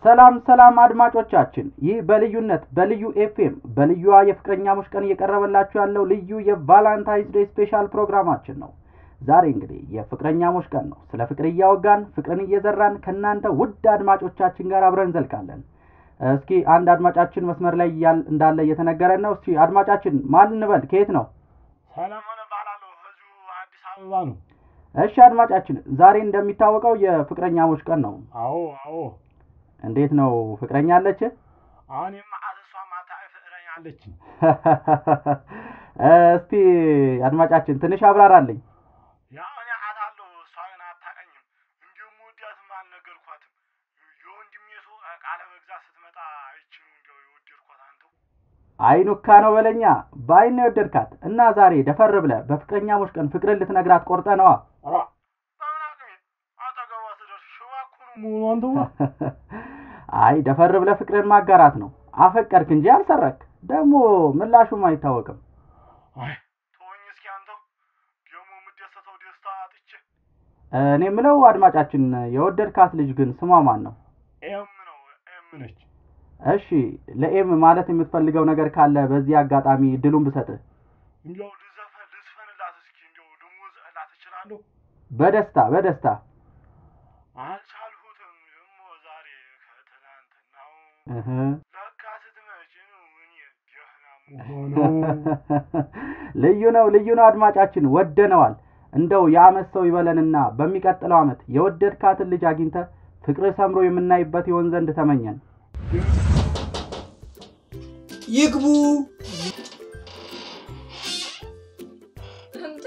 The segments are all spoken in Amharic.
ሰላም ሰላም አድማጮቻችን፣ ይህ በልዩነት በልዩ ኤፍኤም በልዩዋ የፍቅረኛሞች ቀን እየቀረበላችሁ ያለው ልዩ የቫላንታይንስ ዴይ ስፔሻል ፕሮግራማችን ነው። ዛሬ እንግዲህ የፍቅረኛሞች ቀን ነው። ስለ ፍቅር እያወጋን ፍቅርን እየዘራን ከእናንተ ውድ አድማጮቻችን ጋር አብረን እንዘልቃለን። እስኪ አንድ አድማጫችን መስመር ላይ እያል- እንዳለ እየተነገረን ነው። እስኪ አድማጫችን ማን እንበል? ከየት ነው? ሰለሞን እባላለሁ። እዚሁ አዲስ አበባ ነው። እሺ አድማጫችን፣ ዛሬ እንደሚታወቀው የፍቅረኛሞች ቀን ነው። አዎ አዎ። እንዴት ነው ፍቅረኛ አለች? አሁን የማአት እሷ ማታ ፍቅረኛ አለችኝ። እስቲ አድማጫችን ትንሽ አብራራልኝ። ያው እኔ አውቃታለሁ፣ እሷ ግን አታውቀኝም። እንዲሁም ውዳትም አልነገርኳትም። የወንድሜ ሰው ቃለ መግዛት ስትመጣ አይችኑ እንዲያው የወደድኳት አንተው አይኑካ ነው በለኛ። በአይን ነው የወደድካት እና ዛሬ ደፈር ብለህ በፍቅረኛሞች ቀን ፍቅርን ልትነግራት ቆርጠ ነዋ። ኧረ በምን አቅሜ አጠገቧ ስደርስ ሽባ እኮ ነው መሆኑ አንተው አይ ደፈር ብለህ ፍቅርን ማጋራት ነው። አፈቀርክ እንጂ አልሰረክ። ደግሞ ምላሹም አይታወቅም። አይ ተወኝ እስኪ አንተው ደግሞ የምደሰተው ደስታ አጥቼ እኔ የምለው አድማጫችን፣ የወደድካት ልጅ ግን ስሟ ማን ነው? ኤም ነው ኤም ነች። እሺ ለኤም ማለት የምትፈልገው ነገር ካለ በዚህ አጋጣሚ ድሉን ብሰጥህ። እንዲያው ልዘፈን ልዝፈንላት እስኪ እንዲያው ልሞዝላት እችላለሁ? በደስታ በደስታ አልቻልሁትም ደግሞ ዛሬ ከትናንትናው እህ። ለካ ስትመጪ ነው እኔ ደህና መሆነው። ልዩ ነው ልዩ ነው አድማጫችን፣ ወደነዋል። እንደው የአመት ሰው ይበለንና በሚቀጥለው አመት የወደድካትን ልጅ አግኝተ ፍቅር ሰምሮ የምናይበት ይሆን ዘንድ ተመኘን። ይግቡ። አንተ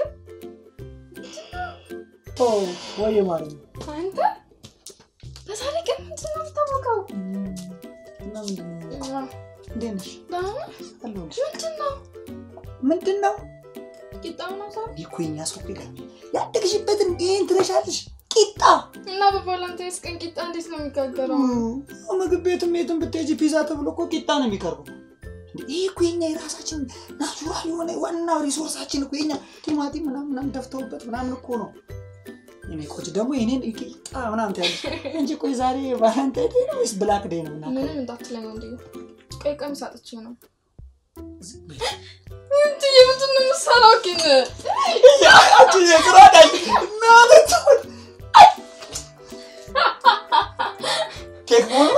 ኦ ወይ ማለት ነው። አንተ በዛሬ ቀን ምንድን ነው የምታወቀው? እና ምንድን ነው? እንዴት ነሽ? ደህና ነህ? አለሁልሽ። ምንድን ነው ምንድን ነው? ቂጣው ነው ዛሬ? እኮ የኛ ሰው እኮ ይላል ያደግሽበትን ይህን ትረሻለሽ። ቂጣ እና በቫላንታይንስ ቀን ቂጣ እንዴት ነው የሚጋገረው? እ፣ ምግብ ቤትም የትም ብትሄጂ ፒዛ ተብሎ እኮ ቂጣ ነው የሚቀርበው። ይህ እኮ የኛ የራሳችን ናቹራል የሆነ ዋና ሪሶርሳችን እኮ የኛ ቲማቲም ምናምን ምናምን ደፍተውበት ምናምን እኮ ነው። የኔ ቆንጆ ደግሞ የኔን ቂጣ ምናምን ትያለሽ እንጂ ቆይ ዛሬ ቫለንታይን ዴይ ነው ወይስ ብላክ ዴይ ነው ምናምን? ምንም እንዳትለኝ ወንድ ቀይ ቀሚስ አጥቼ ነው። ዝም በይ። እንት የምንድን ነው የምትሰራው ግን? አንቺ የስራ ዳይ ማለት ኬክ ሞሉ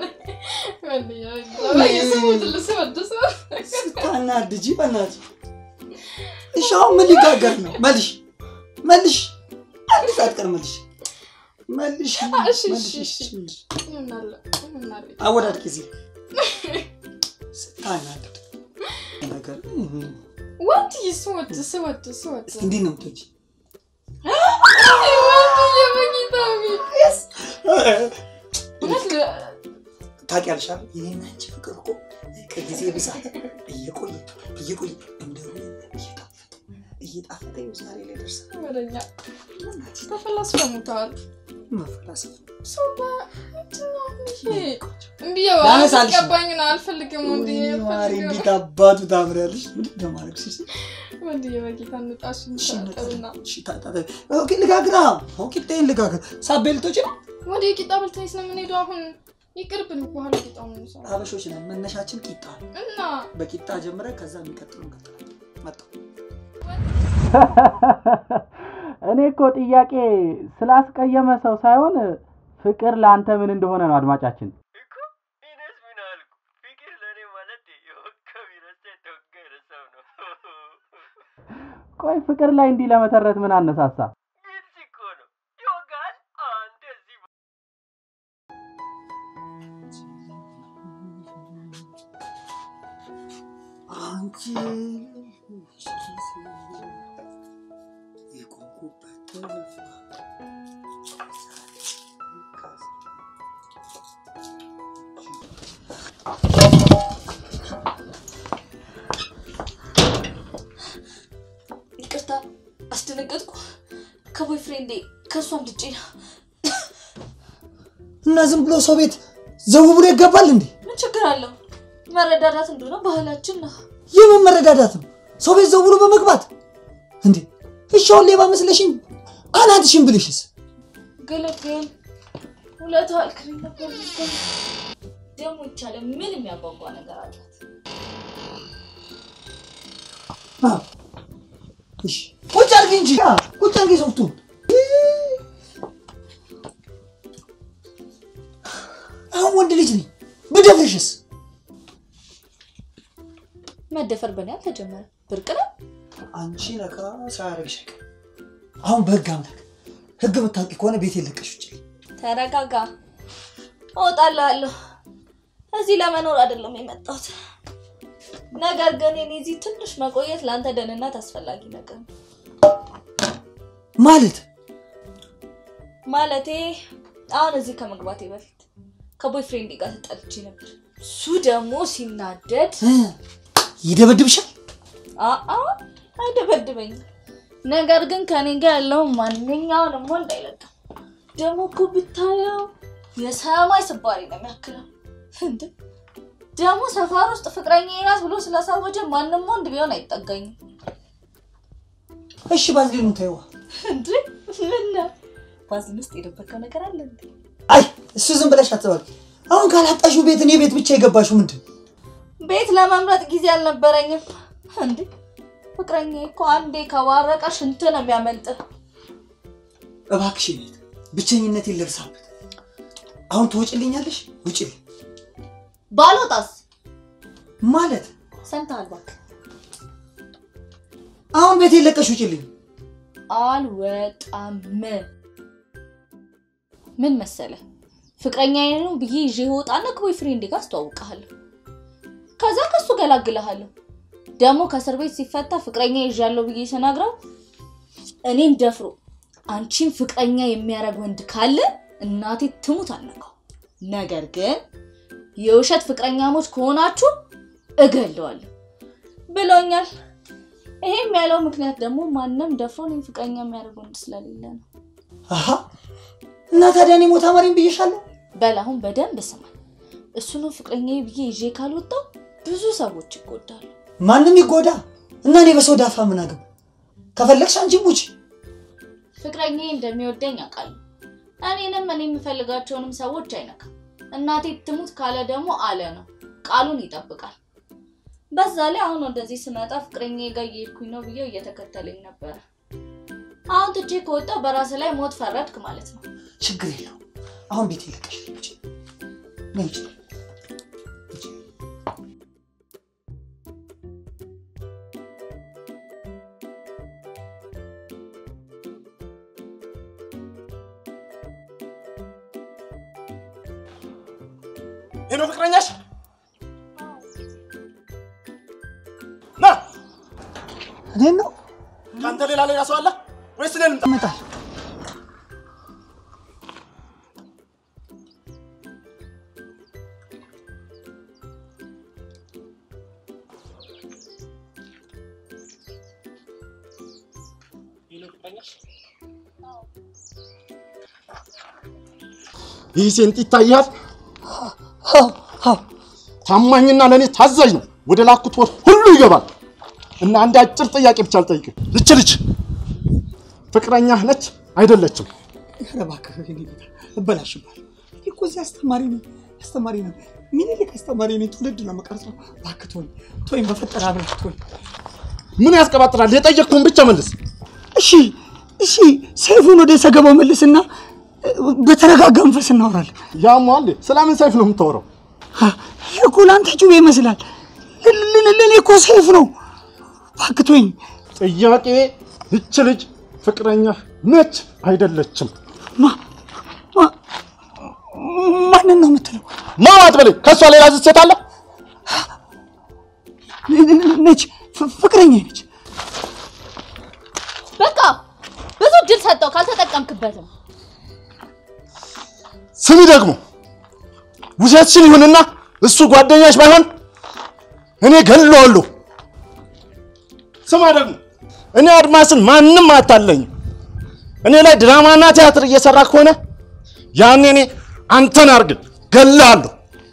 ስታናድጂ በእናትሽ። እሺ አሁን ምን ሊጋገር ነው? መልሽ መልሽ፣ አንድ ሰዓት ቀር መልሽ መልሽ እሺ፣ መልሽ፣ እሺ፣ እሺ፣ መልሽ። ምናለ አወዳድቂ እዚህ ስታናድድ ነገር ወንድ ስወድ ስወድ ስወድ እንዴት ነው የምትወጪ? ወንድ የመኝታ ቤት ታውቂያለሽ አይደል? የእኔና አንቺ ፍቅር እኮ ከጊዜ ብዛት እየቆየ እየቆየ እንደሆነ እየጣፈጠ እየጣፈጠ ይኸው ዛሬ ላይ ደርሰናል። ወደኛ ተፈላስፈሙታል። መፈላሰፍ ሰው በምንድን ነው ይሄ? ቆንጆ። እምቢ ላነሳልሽ ነው። ገባኝ ነው አልፈልግም። ወንድ ወይኔ ማሪ አልፈልግም። እንዴት አባቱ ታምሪያለሽ! ምንድን ነው ማድረግ ሲስ ወንድ የበጌታ ንጣሽ እንታጠብና ልጋግራ ቂጤን ልጋግር ሳቤልቶች ነው ወደ የቂጣ በልተኝ ስለምንሄደው አሁን ይቅርብን። በኋላ ቂጣው ነው የሚሰራው ሀበሾች ነን። መነሻችን ቂጣ ነው። እና በቂጣ ጀምረን ከዛ የሚቀጥለው እንቀጥላለን። መጣሁ እኔ እኮ ጥያቄ ስላስቀየመ ሰው ሳይሆን ፍቅር ለአንተ ምን እንደሆነ ነው አድማጫችን። እኮ እኔስ ምን አልኩ? ፍቅር ለእኔ ማለት የወከብ ይረሳ የተወገረ ሰው ነው። ቆይ ፍቅር ላይ እንዲህ ለመተረት ምን አነሳሳ? ግልጽ እኮ ነው። ይወጋል። አንተ እዚህ አንቺ የቆምኩበት ተልፋ ይቅርታ አስደነገጥኩ። ከቦይ ፍሬንዴ ከእሷ አምልጬ ነው። እና ዝም ብሎ ሰው ቤት ዘው ብሎ ይገባል እንዴ? ምን ችግር አለው? መረዳዳት እንደሆነ ባህላችን ነው። የምን መረዳዳት ነው? ሰው ቤት ዘው ብሎ በመግባት እንዴ? እሺ አሁን ሌባ መስለሽኝ አናትሽን ብልሽስ? ገለገል ሁለቱ አልክሪ ነበር ደግሞ ይቻለ ምን የሚያጓጓ ነገር አላት? አዎ። እሺ ቁጭ አድርጊ እንጂ አ፣ ቁጭ አድርጊ ሶፍቱን። አሁን ወንድ ልጅ ነኝ ብደፍርሽስ? መደፈር በእኔ አልተጀመረ ብርቅ ነው። አንቺ ነካ ሳያደርግሽ አይቀርም። አሁን በህግ አምላክ ህግ የምታውቂ ከሆነ ቤት የለቀሽ ውጭ። ተረጋጋ፣ እወጣልሃለሁ። እዚህ ለመኖር አይደለም የመጣሁት። ነገር ግን የኔ እዚህ ትንሽ መቆየት ለአንተ ደህንነት አስፈላጊ ነገር ነው። ማለት ማለቴ አሁን እዚህ ከመግባቴ በፊት ከቦይፍሬንድ ጋር ተጣልቼ ነበር። እሱ ደግሞ ሲናደድ እ፣ ይደበድብሻል? አአ አይደበድበኝም። ነገር ግን ከኔ ጋር ያለውን ማንኛውንም ወንድ አይለቅም። ደግሞ እኮ ብታየው የሰማይ ስባሪ ነው የሚያክለው። እንደ ደግሞ ሰፈር ውስጥ ፍቅረኛ ናት ብሎ ስላሳወጀ ማንም ወንድ ቢሆን አይጠጋኝም። እሺ ባዝሊኑን ተይዋ። እንዴ ምን ነው ባዝን ውስጥ የደበቀው ነገር አለ እንዴ? አይ እሱ ዝም ብለሽ አትበል። አሁን ካላጣሽው ቤት እኔ ቤት ብቻ የገባሽው ምንድን ነው? ቤት ለመምረጥ ጊዜ አልነበረኝም። እንዴ ፍቅረኛ እኮ አንዴ ከባረቀ ሽንት ነው የሚያመልጥ። እባክሽ ቤት ብቸኝነቴን ልርሳበት። አሁን ትወጭልኛለሽ? ውጭልኝ ባልወጣስ ማለት ሰምተሃል? እባክህ አሁን ቤት የለቀሽ ውጭልኝ። አልወጣም። ምን መሰለ ፍቅረኛዬ ነው ብዬ ይዤ እወጣና ከቦይ ፍሬንዴ ጋር አስተዋውቅሃለሁ። ከዛ ከሱ ገላግልሃለሁ። ደግሞ ከእስር ቤት ሲፈታ ፍቅረኛ ይዣለሁ ብዬ ስነግረው እኔን ደፍሮ አንቺን ፍቅረኛ የሚያደርግ ወንድ ካለ እናቴ ትሙት አልነካው። ነገር ግን የውሸት ፍቅረኛሞች ከሆናችሁ እገለዋለሁ ብሎኛል። ይሄም ያለው ምክንያት ደግሞ ማንም ደፍሮ እኔን ፍቅረኛ የሚያደርግ ወንድ ስለሌለ ነው። አሀ እና ታዲያ እኔ ሞታ መሪም ብዬሻለሁ። በል አሁን በደንብ ስማኝ። እሱንም ፍቅረኛ ብዬ ይዤ ካልወጣው ብዙ ሰዎች ይጎዳሉ። ማንም ይጎዳ እና እኔ በሰው ዳፋ ምን አገባ? ከፈለግሽ አንቺ ሙች። ፍቅረኛ እንደሚወደኝ አውቃለሁ። እኔንም እኔ የምፈልጋቸውንም ሰዎች አይነካም። እናቴ ትሙት ካለ ደግሞ አለ ነው፣ ቃሉን ይጠብቃል። በዛ ላይ አሁን ወደዚህ ስመጣ ፍቅረኛ ጋር እየሄድኩኝ ነው ብዬው እየተከተለኝ ነበረ። አሁን ትቼ ከወጣው በራስ ላይ ሞት ፈረድክ ማለት ነው። ችግር የለው። አሁን ቤት የለቀሽ ውጭ ነይ ውጭ። ውጭ። ይሄ ነው ፍቅረኛሽ? ና እኔን ነው ከአንተ ሌላ ሌላ ሰው አለ ወይስ እኔን ልምጣ? ይመጣል። ይህ ሴንጥ ይታያል። አዎ አዎ ታማኝና ለእኔ ታዛዥ ነው። ወደ ላኩት ወር ሁሉ ይገባል። እና አንድ አጭር ጥያቄ ብቻ ልጠይቅህ። ይች ልጅ ፍቅረኛህ ነች አይደለችም? ኧረ እባክህ እኔ ጌታ እበላሽባል። እኔ እኮ እዚህ አስተማሪ ነኝ አስተማሪ ነኝ። ሚኒሊክ አስተማሪ ነኝ። ትውልድ ነው የምቀርጸው። እባክህ ተወኝ ተወኝ፣ በፈጠረ አብረህ ተወኝ። ምን ያስቀባጥራል? የጠየቅኩህን ብቻ መልስ። እሺ እሺ፣ ሰይፉን ወደ ሰገባው መልስና በተረጋጋ መንፈስ እናወራለን። ያሟል። ስለምን ሰይፍ ነው የምታወራው? ይህ እኮ ለአንተ ጩቤ ይመስላል፣ ለእኔ እኮ ሰይፍ ነው። እባክህ ተወኝ። ጥያቄ ይች ልጅ ፍቅረኛህ ነች አይደለችም? ማ- ማ- ማንን ነው የምትለው? ማዋት በለኝ። ከእሷ ሌላ ዝት ሴት አለ? ነች፣ ፍ- ፍቅረኛ ነች። በቃ ብዙ እድል ሰጠው፣ ካልተጠቀምክበትም ስሚ ደግሞ ውሸትሽን ይሁንና እሱ ጓደኛሽ ባይሆን እኔ ገለዋለሁ። ስማ ደግሞ እኔ አድማስን ማንም አታለኝም። እኔ ላይ ድራማና ቲያትር እየሰራ ከሆነ ያኔ እኔ አንተን አርግል ገላለሁ።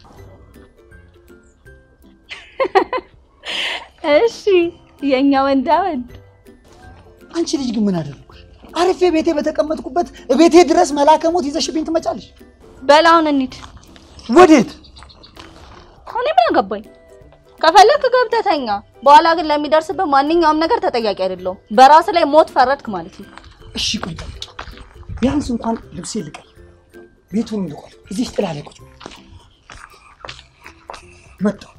እሺ የእኛ ወንዳ ወንድ አንቺ ልጅ ግን ምን አደረግኩሽ? አርፌ ቤቴ በተቀመጥኩበት ቤቴ ድረስ መላከ ሞት ይዘሽብኝ ትመጫለሽ። በል አሁን እንሂድ። ወዴት? እኔ ምን አገባኝ? ከፈለክ ገብተህ ተኛ። በኋላ ግን ለሚደርስብህ ማንኛውም ነገር ተጠያቂ አይደለሁም። በራስ ላይ ሞት ፈረድክ ማለት ነው። እሺ ቆይ ጠብቂ። ቢያንስ እንኳን ልብሴ ልቀይ፣ ቤቱን ልቆል፣ እዚህ ጥላ ላይ ቁጭ በይ። መጣሁ።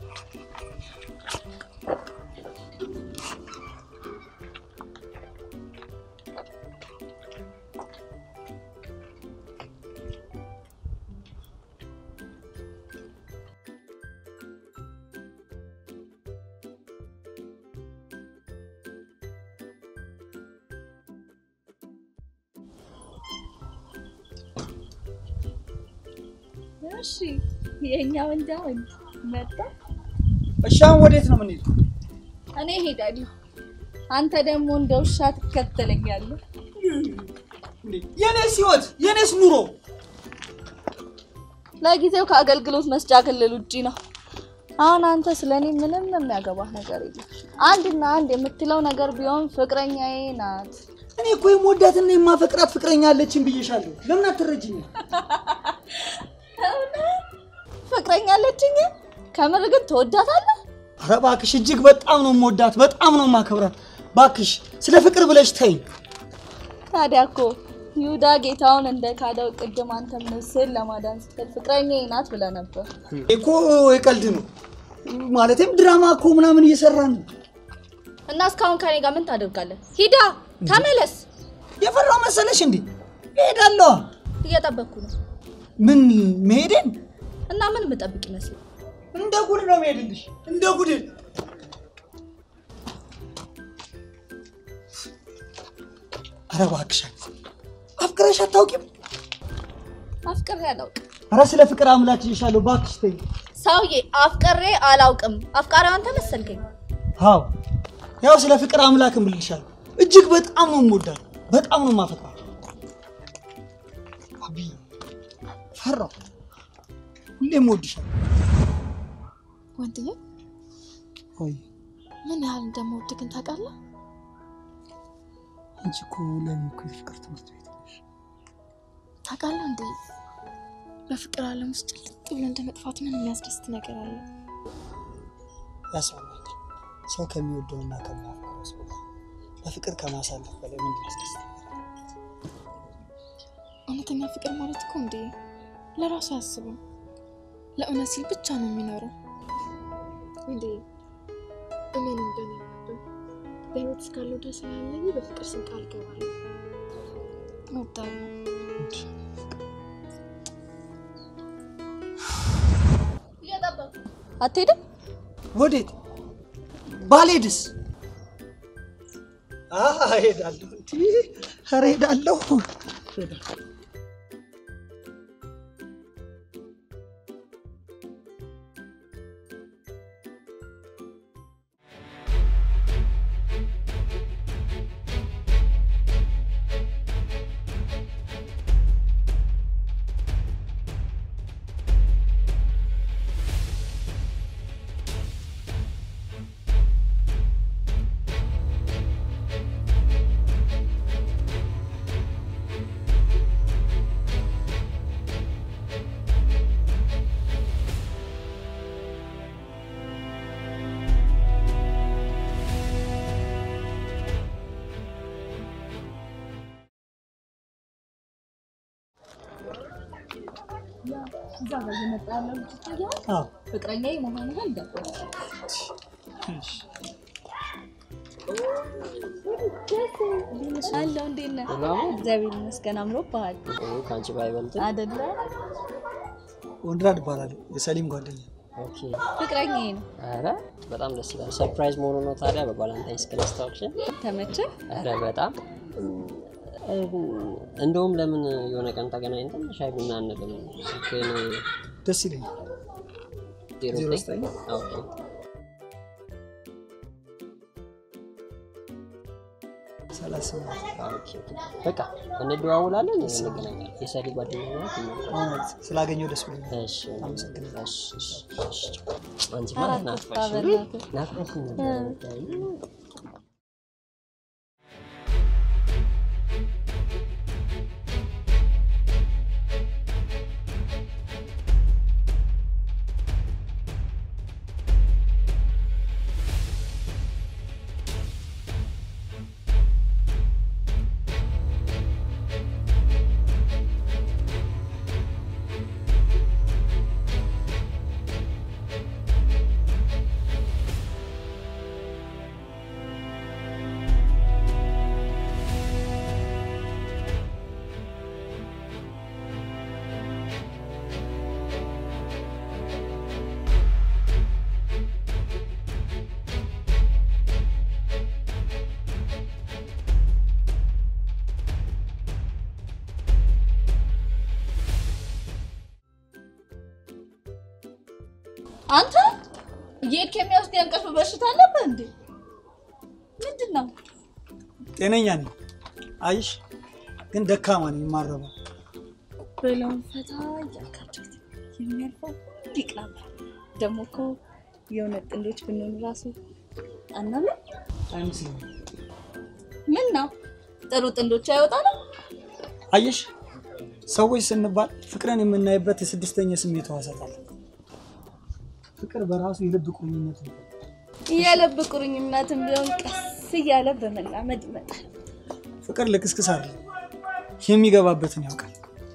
እሺ የኛ ወንጃ ወንድ መጣ። እሺ አሁን ወዴት ነው የምንሄደው? እኔ ሄዳለሁ። አንተ ደግሞ እንደ ውሻ ትከተለኛለህ። የኔስ ህይወት የኔስ ኑሮ ለጊዜው ከአገልግሎት መስጫ ክልል ውጪ ነው። አሁን አንተ ስለ እኔ ምንም የሚያገባህ ነገር የለም። አንድና አንድ የምትለው ነገር ቢሆን ፍቅረኛዬ ናት። እኔ እኮ የምወዳትና የማፈቅራት ፍቅረኛ አለችን ብዬሻለሁ። ለምን አትረጅኝም? ፍቅረኛ አለችኝ። ከምር ግን ትወዳታለህ? ኧረ እባክሽ እጅግ በጣም ነው የምወዳት፣ በጣም ነው የማከብራት። እባክሽ ስለ ፍቅር ብለሽ ተይኝ። ታዲያ እኮ ይሁዳ ጌታውን እንደ ካደው ቅድም አንተ ምስል ለማዳን ስትል ፍቅረኛዬ ናት ብለህ ነበር። እኮ የቀልድ ነው ማለትም ድራማ እኮ ምናምን እየሰራን ነው። እና እስካሁን ከኔ ጋር ምን ታደርጋለህ? ሂዳ ተመለስ። የፈራው መሰለሽ እንዴ? እሄዳለሁ። እየጠበቅኩ ነው። ምን መሄዴን? እና ምን የምጠብቅ ይመስል እንደ ጉድ ነው መሄድልሽ፣ እንደ ጉድ። ኧረ እባክሽ አፍቅረሽ አታውቂም? አፍቅሬ አላውቅም። ኧረ ስለ ፍቅር አምላክ ይሻለሁ፣ እባክሽ ተይኝ። ሰውዬ አፍቅሬ አላውቅም። አፍቃሪው አንተ መሰልከኝ። አዎ ያው ስለ ፍቅር አምላክ እምልሻለሁ። እጅግ በጣም ነው የምወዳት፣ በጣም ነው የማፈቅራት። አብይ ፈራሁ፣ ሁሌም እወድሻለሁ። ወንድዬ ወይ ምን ያህል እንደምወድህ ግን ታውቃለህ? አንቺ እኮ ለእኔ እኮ የፍቅር ትምህርት ቤት ነሽ። ታውቃለህ እንዴ በፍቅር ዓለም ውስጥ ልቅ ብሎ እንደ መጥፋት ምን የሚያስደስት ነገር አለ? ያስማማኛል። ሰው ከሚወደውና ከሚያፈቅረው ሰው ጋር በፍቅር ከማሳለፍ በላይ ምን ያስደስታል? እውነተኛ ፍቅር ማለት እኮ እንዴ ለራሱ አያስብም፣ ለእውነት ሲል ብቻ ነው የሚኖረው። እንዴ እመን እንደኔ ነበር በህይወት እስካለው ድረስ ያለኝ በፍቅር ስም ቃል ገባለሁ። እወዳለሁ። አትሄድም? ወዴት? ባልሄድስ? አሀ እሄዳለሁ። እንዲ ኧረ እሄዳለሁ። እሄዳለሁ። እዛ ጋር እየመጣ ያለው ልጅ ይታያል። አዎ ፍቅረኛዬ መሆንህን ደበረ አለው። እንዴት ነህ? እግዚአብሔር ይመስገን። አምሮብሃል ከአንቺ ባይበልጥም አይደለ? ወንድራድ እባላለሁ። የሰሊም ጓደኛ ኦኬ። ፍቅረኛዬ ነው። ኧረ በጣም ደስ ይላል። ሰርፕራይዝ መሆኑ ነው ታዲያ በቫላንታይንስ ቀን አስታውቅሽን? ተመቸህ? ኧረ በጣም እንደውም ለምን የሆነ ቀን ተገናኝተን ሻይ ቡና አንልም? ስልክህን ደስ ይለኛል። ዜሮ ዜሮ ዘጠኝ ዘጠኝ ኦኬ ሰላሳ ስምንት ኦኬ በቃ እንደዋውላለን፣ እንገናኛለን። የሰሊ ጓደኛ ናት። አዎ፣ ስላገኘሁ ደስ ብሎኛል። እሺ አመሰግናለሁ። እሺ፣ እሺ፣ እሺ። አንቺ ኧረ ማለት አትጥፋ ናፍቀሽ በእናትህ። ናፍቀሽ ነበር። አንተ እየሄድክ የሚወስድ የእንቅልፍ በሽታ አለብህ እንዴ? ምንድን ነው? ጤነኛ ነኝ። አይሽ ግን ደካማ ነኝ የማረበው። ብለውን ፈታ እያልካቸው የሚያልፈው ይቅናል። ደግሞ እኮ የእውነት ጥንዶች ብንሆን ራሱ አናለ አይመስለኝም። ምን ነው ጥሩ ጥንዶች አይወጣንም? አየሽ ሰዎች ስንባል ፍቅርን የምናይበት የስድስተኛ ስሜት ሕዋሳት አለ። ፍቅር በራሱ የልብ ቁርኝነት ነው። የልብ ቁርኝነትን ቢሆን ቀስ እያለ በመላመድ ይመጣል። ፍቅር ልክስክስ አለ የሚገባበትን ያውቃል።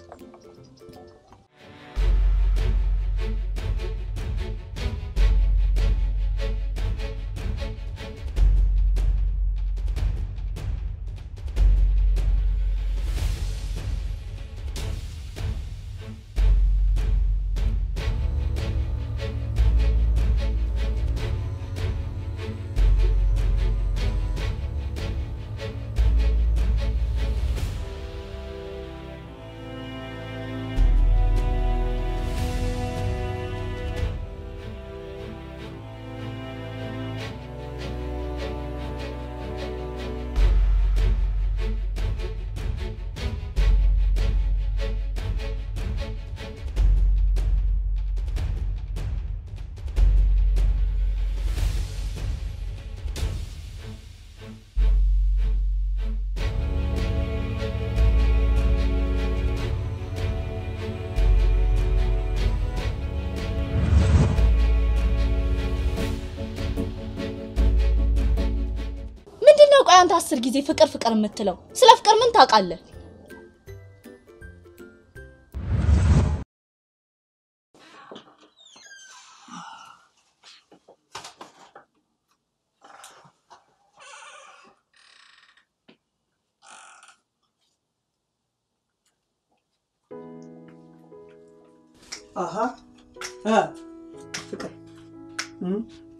ምንድን ነው ቆይ አንተ አስር ጊዜ ፍቅር ፍቅር የምትለው? ስለ ፍቅር ምን ታውቃለህ? አሀ እ ፍቅር እም?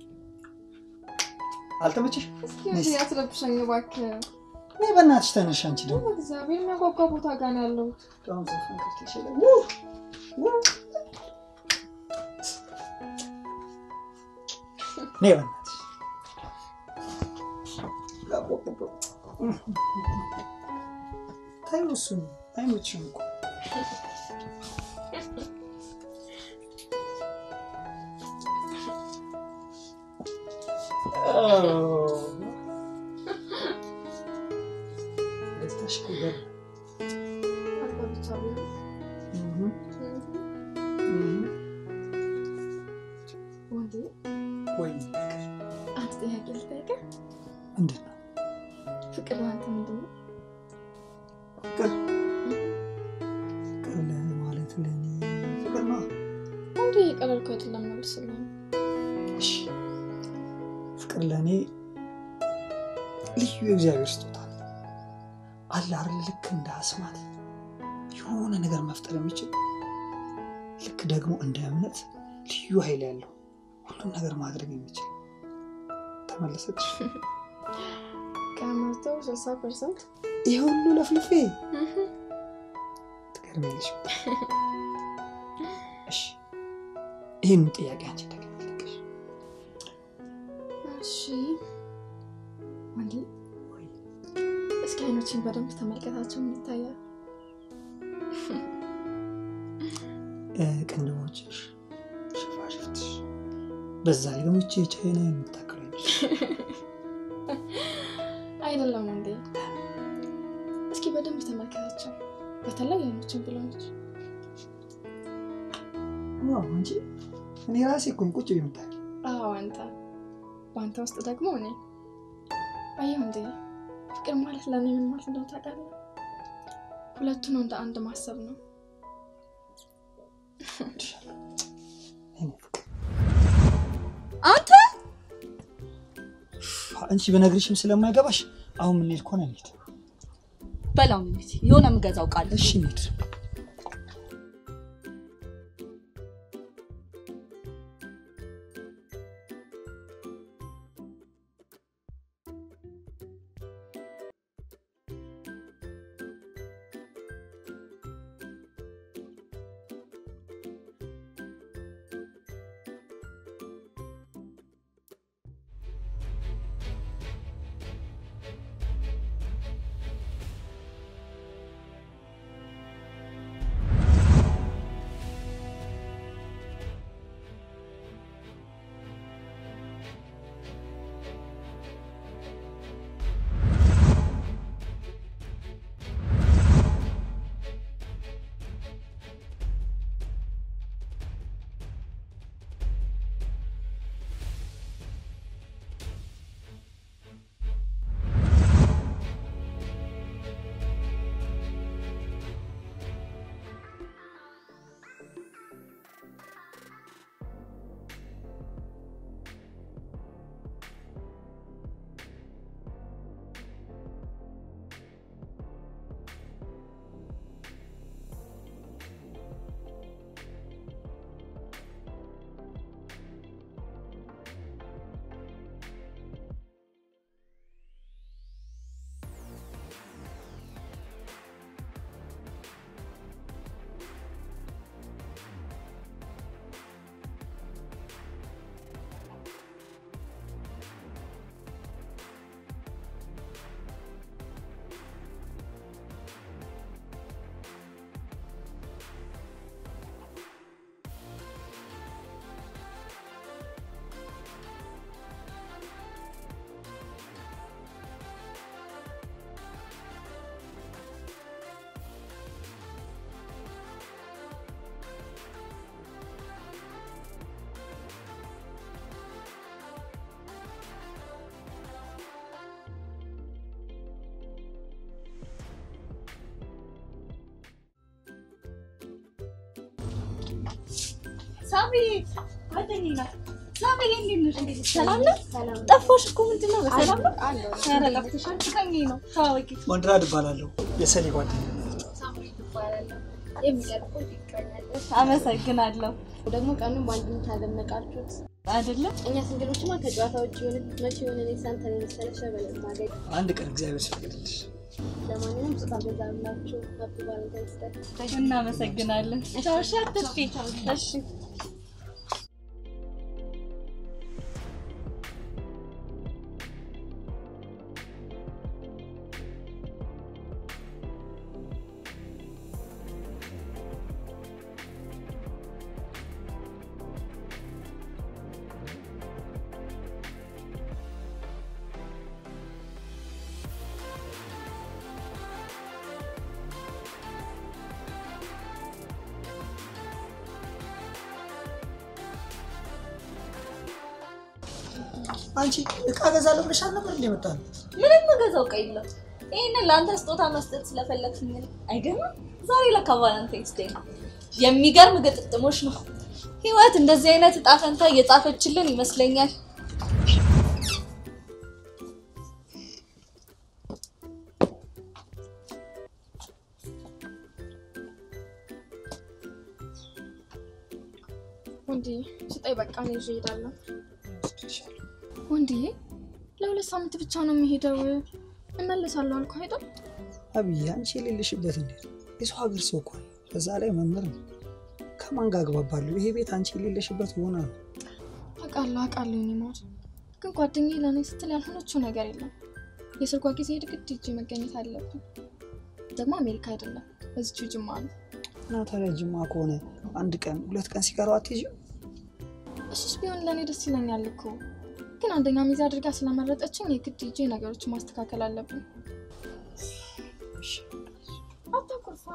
አልተመቸሽ? እስኪ ያስረብሸኝ እባክህ። ነይ በእናትሽ ተነሽ። አንቺ ደግሞ እግዚአብሔር የሚያጓጓ ቦታ ጋር ነው ያለሁት። በጣም ዘፈን ከፍተሽ የለ? ነይ በእናትሽ ታዩ። እሱን አይመችም እኮ ደስታሽ እኮ ገር አንተ ብቻ ቢሆን ወንዴ፣ ወይ አንድ ጥያቄ ልጠይቅህ። ምንድን ነው ፍቅር ለአንተ ምንድን ነው? ፍቅር? ፍቅር ለእኔ ማለት ለእኔ ፍቅር ነው። ወንዴ የቀለልኩ አይደለም መልስልኝ። እሺ ፍቅር ለእኔ ልዩ የእግዚአብሔር ስጦታ ነው። አለ አይደል? ልክ እንደ አስማት የሆነ ነገር መፍጠር የሚችል ልክ ደግሞ እንደ እምነት ልዩ ኃይል ያለው ሁሉም ነገር ማድረግ የሚችል ተመለሰች። ከመቶ ስልሳ ፐርሰንት ይህ ሁሉ ለፍልፌ ትገርሚያለሽ። እሺ ይህን ጥያቄ አንቺ ተገለጠሽ እሺ ወንዴ፣ እስኪ አይኖችን በደንብ ተመልከታቸው። ምን ይታያል? ቅንድቦችሽ፣ ሽፋሽፍትሽ፣ በዛ ላይ ደግሞ ይቺ የቻይና የምታከለች አይደለም ወንዴ፣ እስኪ በደንብ ተመልከታቸው። በተለይ አይኖችን ብለዎች እንጂ እኔ ራሴ እኮ ቁጭ የምታል አዎ አንተ በአንተ ውስጥ ደግሞ እኔ አየሁ እንዴ ፍቅር ማለት ለእኔ ምን ማለት እንደው ታውቃለህ ሁለቱን እንደ አንድ ማሰብ ነው አንተ አንቺ በነግርሽም ስለማይገባሽ አሁን የምንሄድ ከሆነ እንሂድ። በላው እንሂድ። የሆነ የምገዛው ቃል እሺ እንሂድ። ሳሚ ጓደኛዬ ናት። ሳሚ እንዴት ነሽ? ሰላም ነው? ጠፋሽ እኮ ምንድን ነው? በሰላም ነው? ኧረ ጠፍተሻል። ፍቅረኛዬ ነው። ተዋወቂ። ወንድራድ እባላለሁ የሰሌ ጓደኛ። አመሰግናለሁ። ደግሞ ቀኑን በአንድ ታደመቃችሁት አይደለም እኛ ስንግሎችማ ከጨዋታ ውጭ የሆነ መቼ የሆነ እኔ ሳንተን የመሰለ ሸበል ማገኝ አንድ ቀን እግዚአብሔር ሲፈቅድልሽ ለማንኛውም ስጣ ገዛላችሁ ሀፒ ቫለንታይንስ ዴይ እናመሰግናለን። ቻው። እሺ፣ አትጥፊ። እሺ አንቺ እቃ ገዛለሁ ብለሽ አልነበር እንደ መጣ ነው? ምንም የምገዛው ዕቃ የለም። ይህንን ለአንተ ስጦታ መስጠት ስለፈለግሽኝ ነው። አይገርምም? ዛሬ ለካ ቫለንታይንስ ዴይ ነው። የሚገርም ግጥጥሞች ነው። ህይወት እንደዚህ አይነት እጣ ፈንታ እየጻፈችልን ይመስለኛል። ወንድዬ ስጠኝ፣ በቃ እኔ ይዤ እሄዳለሁ። ወንድዬ ለሁለት ሳምንት ብቻ ነው የሚሄደው። እመለሳለሁ አልኩህ አይደል? አብዬ አንቺ የሌለሽበት እንዴት የሰው ሀገር ሰው እኮ ነው። በዛ ላይ መምህር ነው። ከማን ጋር አግባባለሁ? ይሄ ቤት አንቺ የሌለሽበት ሆና ነው። አውቃለሁ አውቃለሁ። እኔ ማር ግን ጓደኛዬ ለእኔ ስትል ያልሆነችው ነገር የለም። የሰርጓ ጊዜ ግድ ሂጅ መገኘት አለብን። ደግሞ አሜሪካ አይደለም እዚሁ ጅማ ነው። እና ታዲያ ጅማ ከሆነ አንድ ቀን ሁለት ቀን ሲቀረው አትሄጂም? እሱስ ቢሆን ለእኔ ደስ ይለኛል እኮ ግን አንደኛ ሚዜ አድርጋ ስለመረጠችኝ የግድ ሂጄ ነገሮችን ማስተካከል አለብን። አታኩርፋ።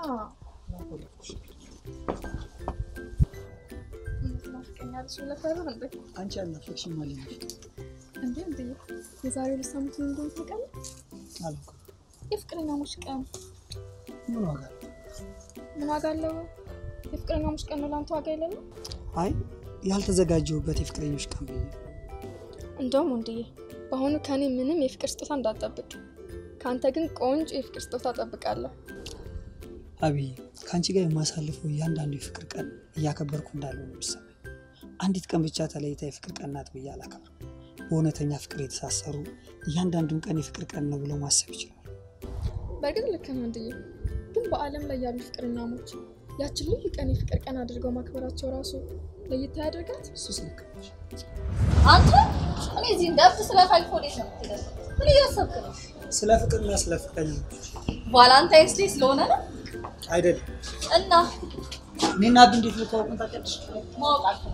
ናፍቀኛለች ብለህ ፈራህ እንዴ? አንቺ አልናፈቅሽም ማለት ነው። እንዴ እንዴ የዛሬ ሁለት ሳምንት ምን እንደሆነ ታውቃለህ? አላውቅም። የፍቅረኛሞች ቀን ምን ዋጋ አለው? ምን ዋጋ አለው? የፍቅረኛሞች ቀን ነው ለአንተ ዋጋ የሌለው? አይ ያልተዘጋጀሁበት የፍቅረኞች ቀን ብዬ ነው። እንደውም ወንድዬ በአሁኑ ከኔ ምንም የፍቅር ስጦታ እንዳትጠብቅ፣ ከአንተ ግን ቆንጆ የፍቅር ስጦታ እጠብቃለሁ። አብዬ ከአንቺ ጋር የማሳልፈው እያንዳንዱ የፍቅር ቀን እያከበርኩ እንዳለው ነው የሚሰማኝ። አንዲት ቀን ብቻ ተለይታ የፍቅር ቀን ናት ብዬ አላከብርም። በእውነተኛ ፍቅር የተሳሰሩ እያንዳንዱን ቀን የፍቅር ቀን ነው ብለው ማሰብ ይችላሉ። በእርግጥ ልክ ነህ ወንድዬ፣ ግን በዓለም ላይ ያሉ ፍቅረኛሞች ያችን ልዩ ቀን የፍቅር ቀን አድርገው ማክበራቸው ራሱ ለየት ያደርጋት። እሱስ ልክ ነሽ። አንተ እኔ እዚህ እንደብት ስለፈልክ ወዴት ነው የምትሄደው? ምን እያሰብክ ነው? ስለ ፍቅርና ስለ ፍቅረኞች ቫላንታይንስ ዴይ ስለሆነ ነው አይደለም። እና እኔና አብ እንዴት ልተዋወቅን ታውቂያለሽ? ማወቅ አልፈልግም።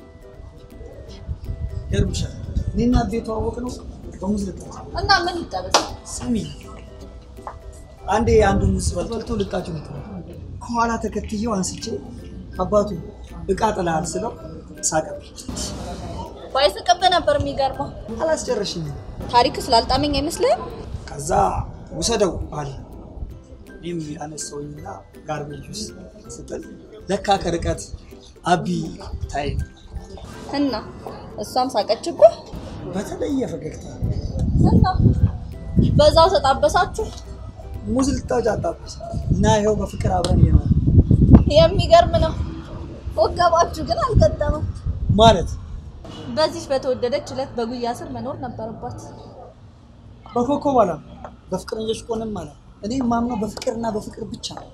ይገርምሻል። እኔና አብ የተዋወቅነው በሙዝ ልጣጭ እና ምን ይጠበስ? ስሚ አንዴ አንዱ ሙዝ በልቶ ልጣጩ ነው ከኋላ ተከትዬው አንስቼ አባቱ እቃ ጥለሃል ስለው ሳቀብኝ። ባይስቅብህ ነበር የሚገርመው። አላስጨረሽኝ። ታሪክ ስላልጣመኝ አይመስልህም? ከዛ ውሰደው አለ። እኔም ያነሳውኝና ጋርቤጅ ውስጥ ስጥል ለካ ከርቀት አቢ ታይ እና እሷም ሳቀችብህ በተለየ ፈገግታ እና በዛው ተጣበሳችሁ። ሙዝ ልጣጭ አጣበስ እና ይኸው በፍቅር አብረን እየኖርን የሚገርም ነው። ወገባችሁ ግን አልገጠመም። ማለት በዚች በተወደደች ዕለት በጉያ ስር መኖር ነበረባት። በኮከብ አላ በፍቅረኞች ቆንም አላ እኔ የማምነው በፍቅርና በፍቅር ብቻ ነው።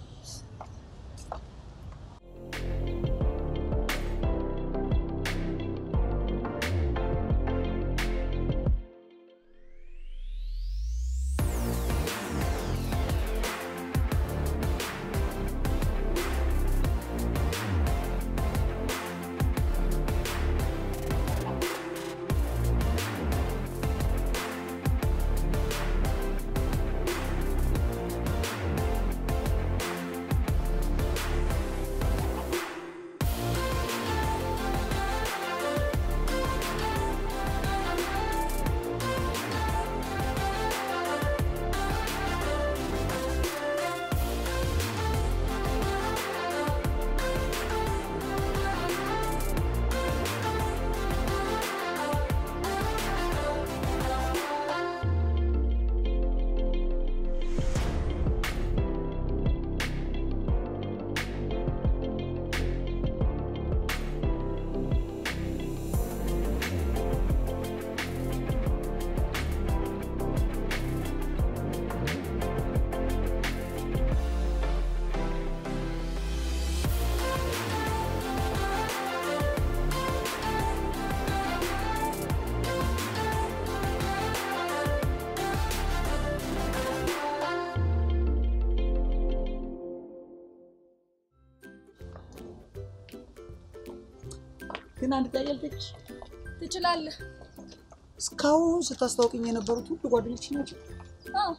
ግን አንድ ጥያቄ ልጠይቅሽ። ትችላለህ። እስካሁን ስታስታውቅኝ የነበሩት ሁሉ ጓደኞች ናቸው። አዎ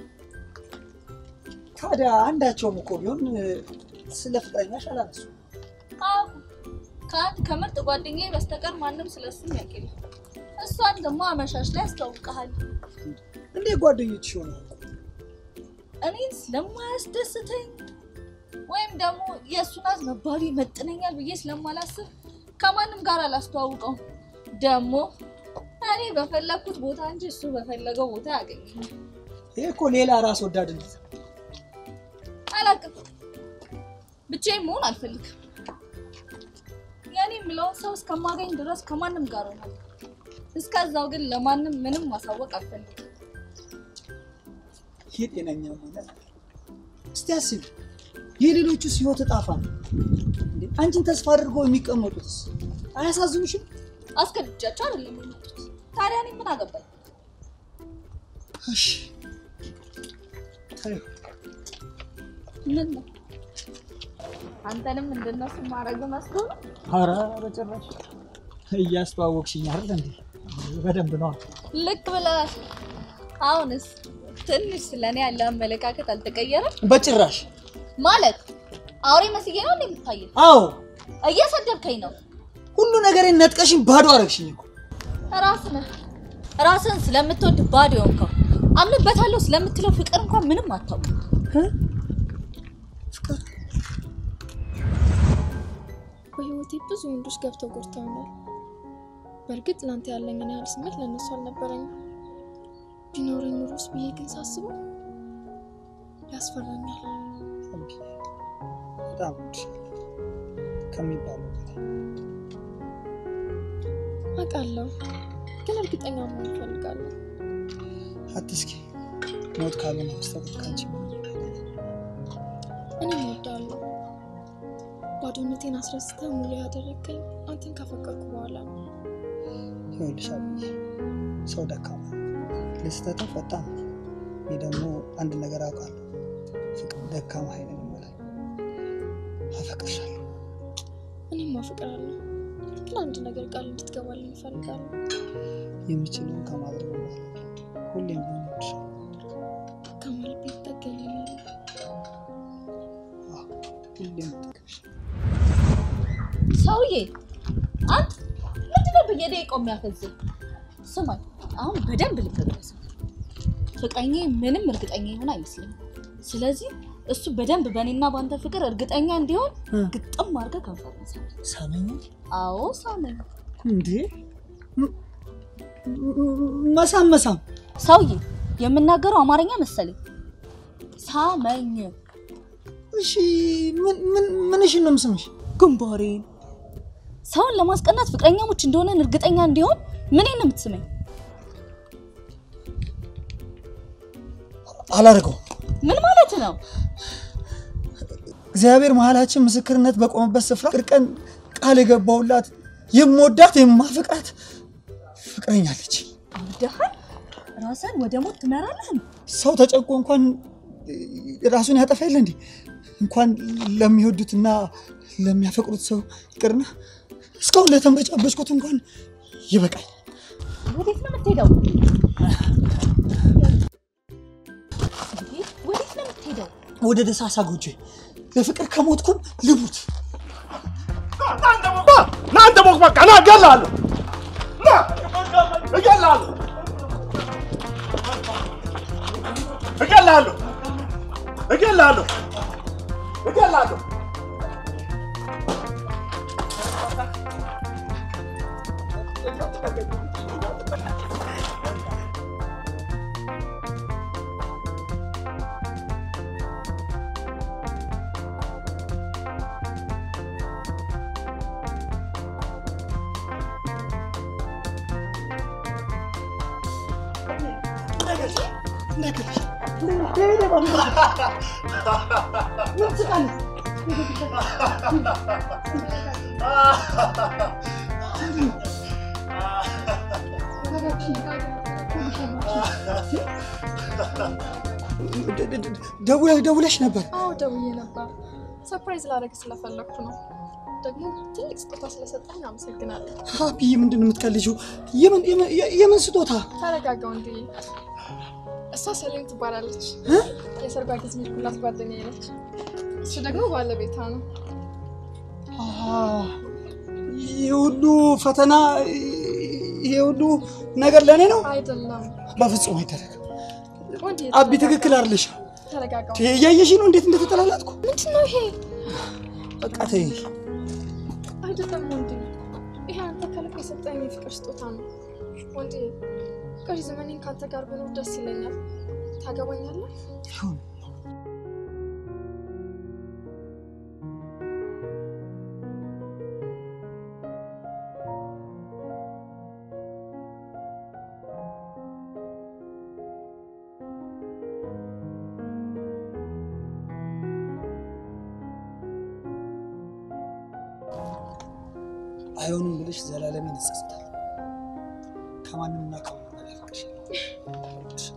ታዲያ አንዳቸውም እኮ ቢሆን እ፣ ስለ ፍቅረኛሽ አላነሱ። አዎ ከአንድ ከምርጥ ጓደኛዬ በስተቀር ማንም ስለሱ የሚያውቅ የለም። እሷን ደግሞ አመሻሽ ላይ ያስተዋውቀሃል። እንዴ ጓደኞች ይሆናሉ? እኔን ስለማያስደስተኝ ወይም ደግሞ የእሱ ናት መባሉ ይመጥነኛል ብዬ ስለማላስብ ከማንም ጋር አላስተዋውቀውም። ደግሞ እኔ በፈለግኩት ቦታ እንጂ እሱ በፈለገው ቦታ ያገኘኛል። ይሄ እኮ ሌላ ራስ ወዳድነት ነው። አላውቅም፣ ብቻዬን መሆን አልፈልግም። የኔ የምለውን ሰው እስከማገኝ ድረስ ከማንም ጋር ሆናለሁ። እስከዛው ግን ለማንም ምንም ማሳወቅ አልፈልግም። ይሄ ጤነኛ ማለት እስቲ አስቢ። የሌሎቹስ ህይወት እጣፋ ነው እንዴ? አንቺን ተስፋ አድርገው የሚቀመጡትስ አያሳዝኑሽም? አስገድጃቸው አይደለም የመጡት። ታዲያ እኔ ምን አገባኝ? እሺ ተይው። ምን ነው አንተንም እንደነሱ ማድረግ መስሎ ነው? ኧረ በጭራሽ እያስተዋወቅሽኝ አይደል እንዴ? በደንብ ነው። ልክ ብለሃል። አሁንስ ትንሽ ስለኔ ያለ አመለካከት አልተቀየረም በጭራሽ ማለት አውሬ መስዬ ነው እንዴ የምታየው? አዎ፣ እየሰደብከኝ ነው። ሁሉ ነገሬን ነጥቀሽኝ ባዶ አረግሽኝ እኮ። ራስህ ነህ ራስህን ስለምትወድ ባዶ የሆንከው። አምንበታለሁ ስለምትለው ፍቅር እንኳን ምንም አታውቅም። ፍቅር በህይወቴ ብዙ ወንዶች ገብተው ጎድተውኛል። በእርግጥ ለአንተ ያለኝን ያህል ስሜት ለእነሱ አልነበረኝም። ቢኖረኝ ኑሮስ ብዬ ግን ሳስበው ያስፈራኛል። በጣም እወድሻለሁ ከሚባለው በላይ። አውቃለሁ፣ ግን እርግጠኛ መሆን እፈልጋለሁ። አትስኪ ሞት ካልሆነ በስተቀር ከአንቺ ምንም እኔም እወዳለሁ። ባዶነቴን አስረስተህ ሙሉ ያደረግከኝ አንተን ካፈቀርኩ በኋላ ነው። ይኸውልሽ አብዬ፣ ሰው ደካማ ነው፣ ለስህተትም ፈጣን ነው። እኔ ደግሞ አንድ ነገር አውቃለሁ፣ ፍቅር ደካማ ኃይልን ይሞላል። አፈቅርሻለሁ። እኔም አፈቅራለሁ፣ ግን አንድ ነገር ቃል እንድትገባልኝ እፈልጋለሁ። የምችለውን ከማድረግ በኋላ ሁሌም ቢሆን እወድሻለሁ። ከማል ቤት ጠገኛለሁ። አዎ፣ ሁሌም እጠግብሻለሁ። ሰውዬ አንተ ምንድነው በየደቂቃው የሚያፈዝህ? ስማኝ፣ አሁን በደንብ ልብ ብለህ ስማ። ፍቅረኛዬ ምንም እርግጠኛ ይሆን አይመስለኝም። ስለዚህ እሱ በደንብ በእኔና በአንተ ፍቅር እርግጠኛ እንዲሆን እ። ግጥም አድርገህ ከንፈር ሳም። ሳመኝ አዎ ሳመኝ። እንዴ? ም- ም- መሳም መሳም ሰውዬ የምናገረው አማርኛ መሰለኝ። ሳመኝ እሺ፣ ምን ምን ምንሽን ነው የምስምሽ? ግንባሬን። ሰውን ለማስቀናት ፍቅረኛሞች እንደሆነን እርግጠኛ እንዲሆን ምን ነው የምትስመኝ? አላደርገውም። ምን ማለት ነው? እግዚአብሔር መሀላችን ምስክርነት በቆመበት ስፍራ ቅር ቀን ቃል የገባሁላት የምወዳት የማፍቃት ፍቅረኛ አለች። አብደሃል? ራስን ወደ ሞት ትመራለህ? ሰው ተጨንቆ እንኳን ራሱን ያጠፋ የለ እንዴ? እንኳን ለሚወዱትና ለሚያፈቅሩት ሰው ይቅርና እስካሁን ለተንበጫበጭኩት እንኳን ይበቃል። ወዴት ነው የምትሄደው? እንዴ፣ ወዴት ነው የምትሄደው? ወደ ደሳሳ ጎጆ ለፍቅር ከሞትኩም ልሙት። እናንተ ሞክ በቃ ና እገልሃለሁ፣ ና እገልሃለሁ፣ እገልሃለሁ፣ እገልሃለሁ፣ እገልሃለሁ። ደውለሽ ደውለሽ ነበር። አዎ ደውዬ ነበር። ሰርፕራይዝ ላደርግ ስለፈለግኩ ነው። ደግሞ ትልቅ ስጦታ ስለሰጠኝ አመሰግናለሁ። ሀፒዬ ምንድን ነው የምትቀልጂው? የምን የምን- የምን ስጦታ? ተረጋጋው እንዲ እሷ ሰሌም ትባላለች። የሰርጓ ጊዜ ሄድኩላት ጓደኛዬ ነች። እሱ ደግሞ ባለቤቷ ነው። አሃ፣ ይሄ ሁሉ ፈተና ይሄ ሁሉ ነገር ለእኔ ነው? አይደለም በፍጹም አይደረግም። ወንድ አቢ ትክክል አይደለሽ። ተረጋጋው። እያየሽ ነው እንዴት እንደተጠላላጥኩ። ምንድን ነው ይሄ? በቃ ተይኝ። አይደለም ወንድ ይሄ አንተ ከልብ የሰጠኝ የፍቅር ስጦታ ነው። ወንድ ቀሪ ዘመኔን ከአንተ ጋር ብኖር ደስ ይለኛል። ታገባኛለህ? ይሁን አይሆንም ብለሽ ዘላለሜን እጸጸታለሁ። ከማንምና ከማንም በላይ አፈቅርሻለሁ።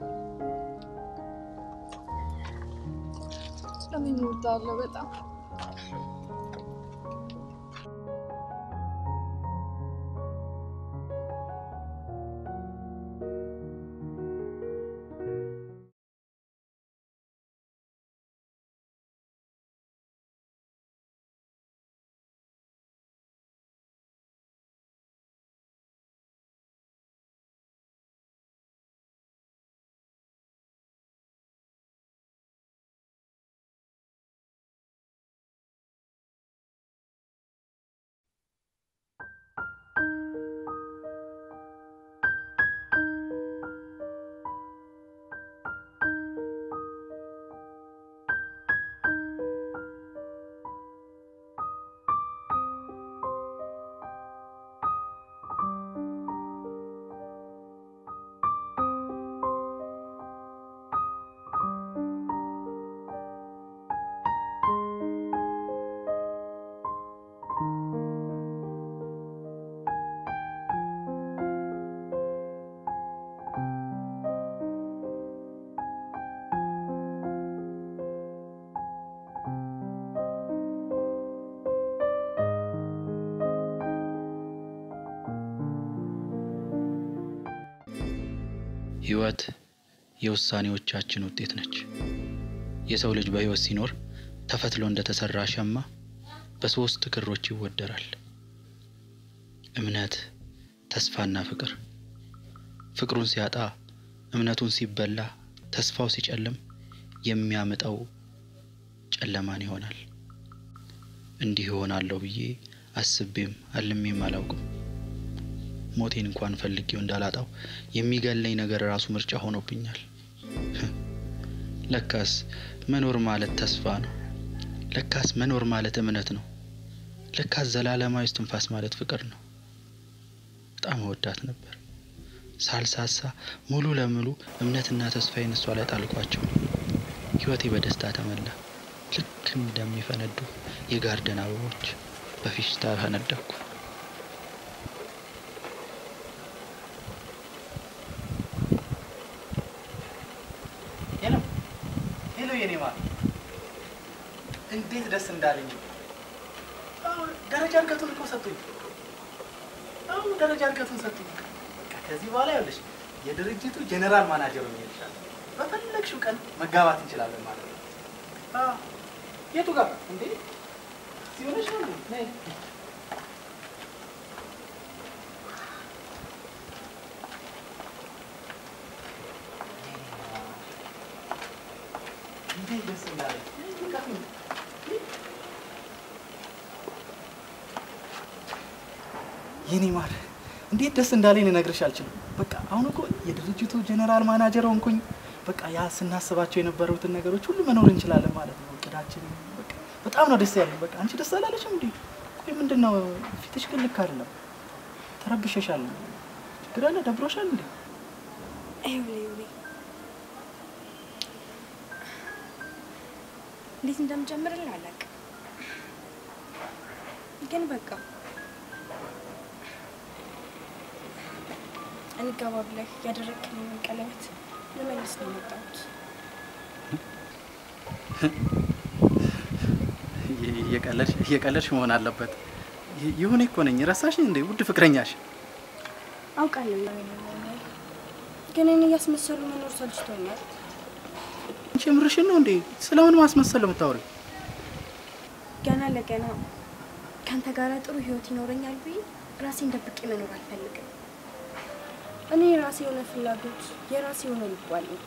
ለምን እወዳለሁ በጣም ህይወት የውሳኔዎቻችን ውጤት ነች። የሰው ልጅ በህይወት ሲኖር ተፈትሎ እንደተሰራ ሸማ በሶስት ክሮች ይወደራል። እምነት፣ ተስፋና ፍቅር። ፍቅሩን ሲያጣ፣ እምነቱን ሲበላ፣ ተስፋው ሲጨልም የሚያምጠው ጨለማን ይሆናል። እንዲህ ይሆናለሁ ብዬ አስቤም አልሜም አላውቅም። ሞቴን እንኳን ፈልጌው እንዳላጣው የሚገለኝ ነገር ራሱ ምርጫ ሆኖብኛል። ለካስ መኖር ማለት ተስፋ ነው። ለካስ መኖር ማለት እምነት ነው። ለካስ ዘላለማዊ እስትንፋስ ማለት ፍቅር ነው። በጣም እወዳት ነበር። ሳልሳሳ ሙሉ ለሙሉ እምነትና ተስፋዬን እሷ ላይ ጣልኳቸው። ህይወቴ በደስታ ተሞላ። ልክ እንደሚፈነዱ የጋርደን አበቦች በፌሽታ ፈነደኩ። ሄሎ ሄሎ፣ የኔ ማር እንዴት ደስ እንዳለኝ! አሁን ደረጃ እድገቱን እኮ ሰጡኝ። አሁን ደረጃ እድገቱን ሰጡኝ። በቃ ከዚህ በኋላ ይኸውልሽ የድርጅቱ ጀኔራል ማናጀር ሆኜ እልሻለሁ። በፈለግሽው ቀን መጋባት እንችላለን ማለት ነው። አዎ። የቱ ጋር እንዴ? እዚህ ሆነሽ ነው እንዴ? ነይ። እንዴት ደስ እንዳለኝ! የኔ ማር እንዴት ደስ እንዳለኝ ልነግርሽ አልችልም። በቃ አሁን እኮ የድርጅቱ ጀኔራል ማናጀር ሆንኩኝ። በቃ ያ ስናስባቸው የነበሩትን ነገሮች ሁሉ መኖር እንችላለን ማለት ነው። እቅዳችን በቃ በጣም ነው ደስ ያለኝ። በቃ አንቺ ደስ አላለሽም እንዴ? ቆይ ምንድን ነው ፊትሽ ግን ልክ አይደለም። ተረብሸሻል። ችግር አለ? ደብሮሻል እንዴ? ይኸውልህ ይኸውልህ እንዴት እንደምጀምርልህ አላውቅም፣ ግን በቃ እንጋባ ብለህ ያደረግክልኝን ቀለበት ልመልስ ነው የመጣሁት። እየቀለድሽ እየቀለድሽ መሆን አለበት። ይ- ይሁኔ እኮ ነኝ። ረሳሽ እንዴ ውድ ፍቅረኛሽ? አውቃለሁ ግን እኔ እያስመሰሉ መኖር ሰልችቶኛል። አንቺ የምርሽን ነው እንዴ? ስለምን ማስመሰል ነው የምታወሪው? ገና ለገና ከአንተ ጋር ጥሩ ህይወት ይኖረኛል ብዬ ራሴን ደብቄ መኖር አልፈልግም። እኔ የራሴ የሆነ ፍላጎት፣ የራሴ የሆነ ልብ አለኝ።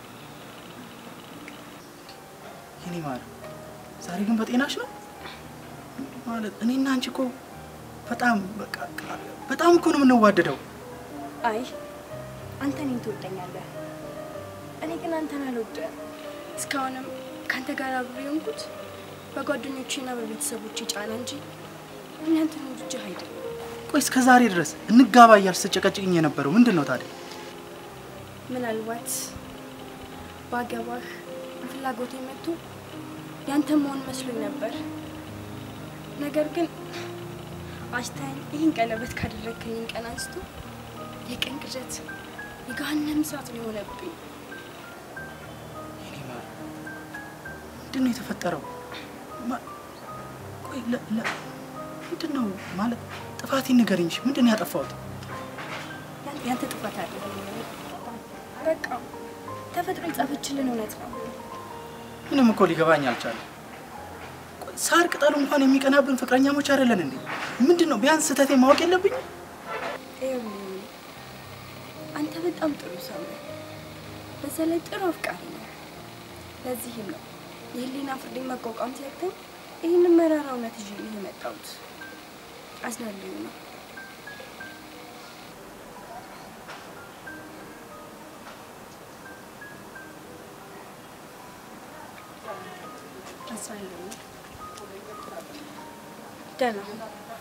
የኔ ማር ዛሬ ግን በጤናሽ ነው ማለት? እኔና አንቺ እኮ በጣም በቃ በጣም እኮ ነው የምንዋደደው። አይ አንተ እኔን ትወደኛለህ፣ እኔ ግን አንተን አልወድም። እስካሁንም ከአንተ ጋር አብሬ የሆንኩት በጓደኞቼና በቤተሰቦቼ ጫና እንጂ እኔ አንተን ወድጄህ አይደለም። ቆይ እስከ ዛሬ ድረስ እንጋባ እያልሽ ስትጨቀጭቅኝ የነበረው ምንድን ነው ታዲያ? ምናልባት ባገባህ ፍላጎቴ መጥቶ ያንተ መሆን መስሎኝ ነበር። ነገር ግን አሽታኝ ይህን ቀለበት ካደረግከኝ ቀን አንስቶ የቀን ቅዠት የገሃነም እሳት ነው የሆነብኝ። የኔ ማር ምንድን ነው የተፈጠረው? ማ- ቆይ ለ- ለ- ምንድን ነው ማለት ጥፋቴን ንገሪኝ። እሺ፣ ምንድን ነው ያጠፋሁት? ያን- ያንተ ጥፋት አለ። በቃ ተፈጥሮ የጻፈችልን እውነት ነው። ምንም እኮ ሊገባኝ አልቻለም። ቆይ ሳር ቅጠሉ እንኳን የሚቀናብን ፍቅረኛሞች አይደለን እንዴ? ምንድን ነው ቢያንስ ስህተቴ ማወቅ የለብኝም? ይኸውልህ አንተ በጣም ጥሩ ሰው ነህ። በዛ ላይ ጥሩ አፍቃሪ ነህ። ለዚህም ነው የህሊና ፍርዴን መቋቋም ሲያቅተኝ ይህንን መራራ እውነት ይዤ ነው የመጣሁት። አዝናለሁ ነው አዝናለሁ ነው። ደህና ሁን።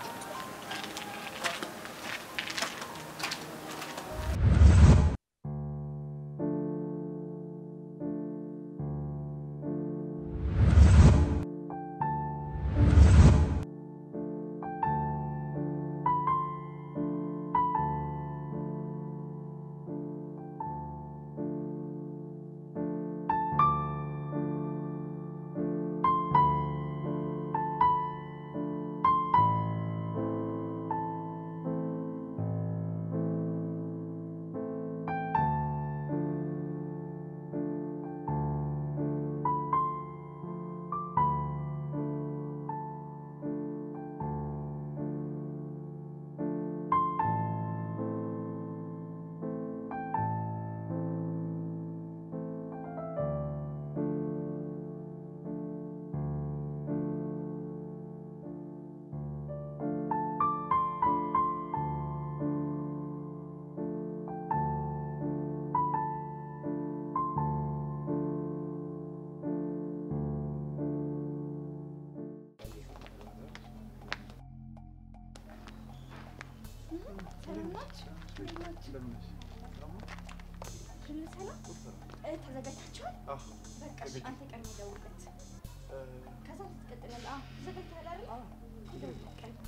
ተዘጋጅታችኋል? በቃ እሺ፣ አንተ ቀድሞ ደውልለት። ከዛ ትቀጥላለህ። አዎ፣ ተዘጋጅተሃል አይደል? ደውልለት ቀድሞ።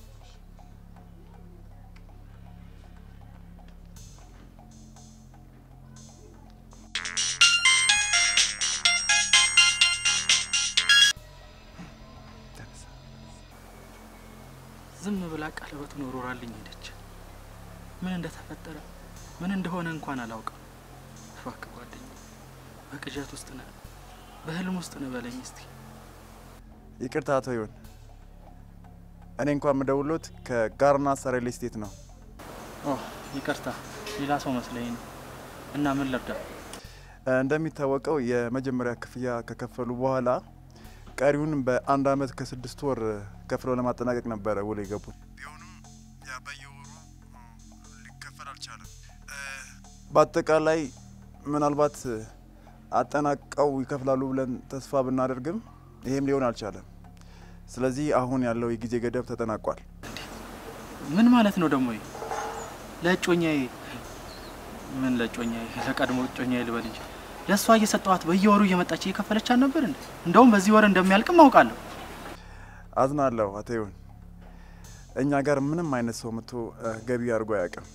ዝም ብላ ቀለበቱን ወርውራልኝ ሄደች። ምን እንደተፈጠረ ምን እንደሆነ እንኳን አላውቅም። እባክህ ጓደኛ፣ በቅዠት ውስጥ ነህ፣ በህልም ውስጥ ነህ በለኝ እስቲ። ይቅርታ አቶ ይሁን፣ እኔ እንኳን የምደውሎት ከጋርና ሰሬል ስቴት ነው። ኦ ይቅርታ፣ ሌላ ሰው መስለኝ ነው። እና ምን ልርዳ? እ፣ እንደሚታወቀው የመጀመሪያ ክፍያ ከከፈሉ በኋላ ቀሪውን በአንድ አመት ከስድስት ወር ከፍለው ለማጠናቀቅ ነበረ ውል የገቡት። ቢሆንም ያ በየወሩ ሊከፈል አልቻለም። እ፣ በአጠቃላይ ምናልባት አጠናቀው ይከፍላሉ ብለን ተስፋ ብናደርግም ይሄም ሊሆን አልቻለም። ስለዚህ አሁን ያለው የጊዜ ገደብ ተጠናቋል። ምን ማለት ነው ደግሞ? ይሄ? ለእጮኛዬ ምን ለእጮኛዬ ለቀድሞ እጮኛዬ ልበል እንጂ ለእሷ እየሰጠኋት በየወሩ እየመጣች እየከፈለች አልነበር እንዴ? እንደውም በዚህ ወር እንደሚያልቅም አውቃለሁ። አዝናለሁ አቶ ይሁን፣ እኛ ጋር ምንም አይነት ሰው መጥቶ እ፣ ገቢ አድርጎ አያውቅም።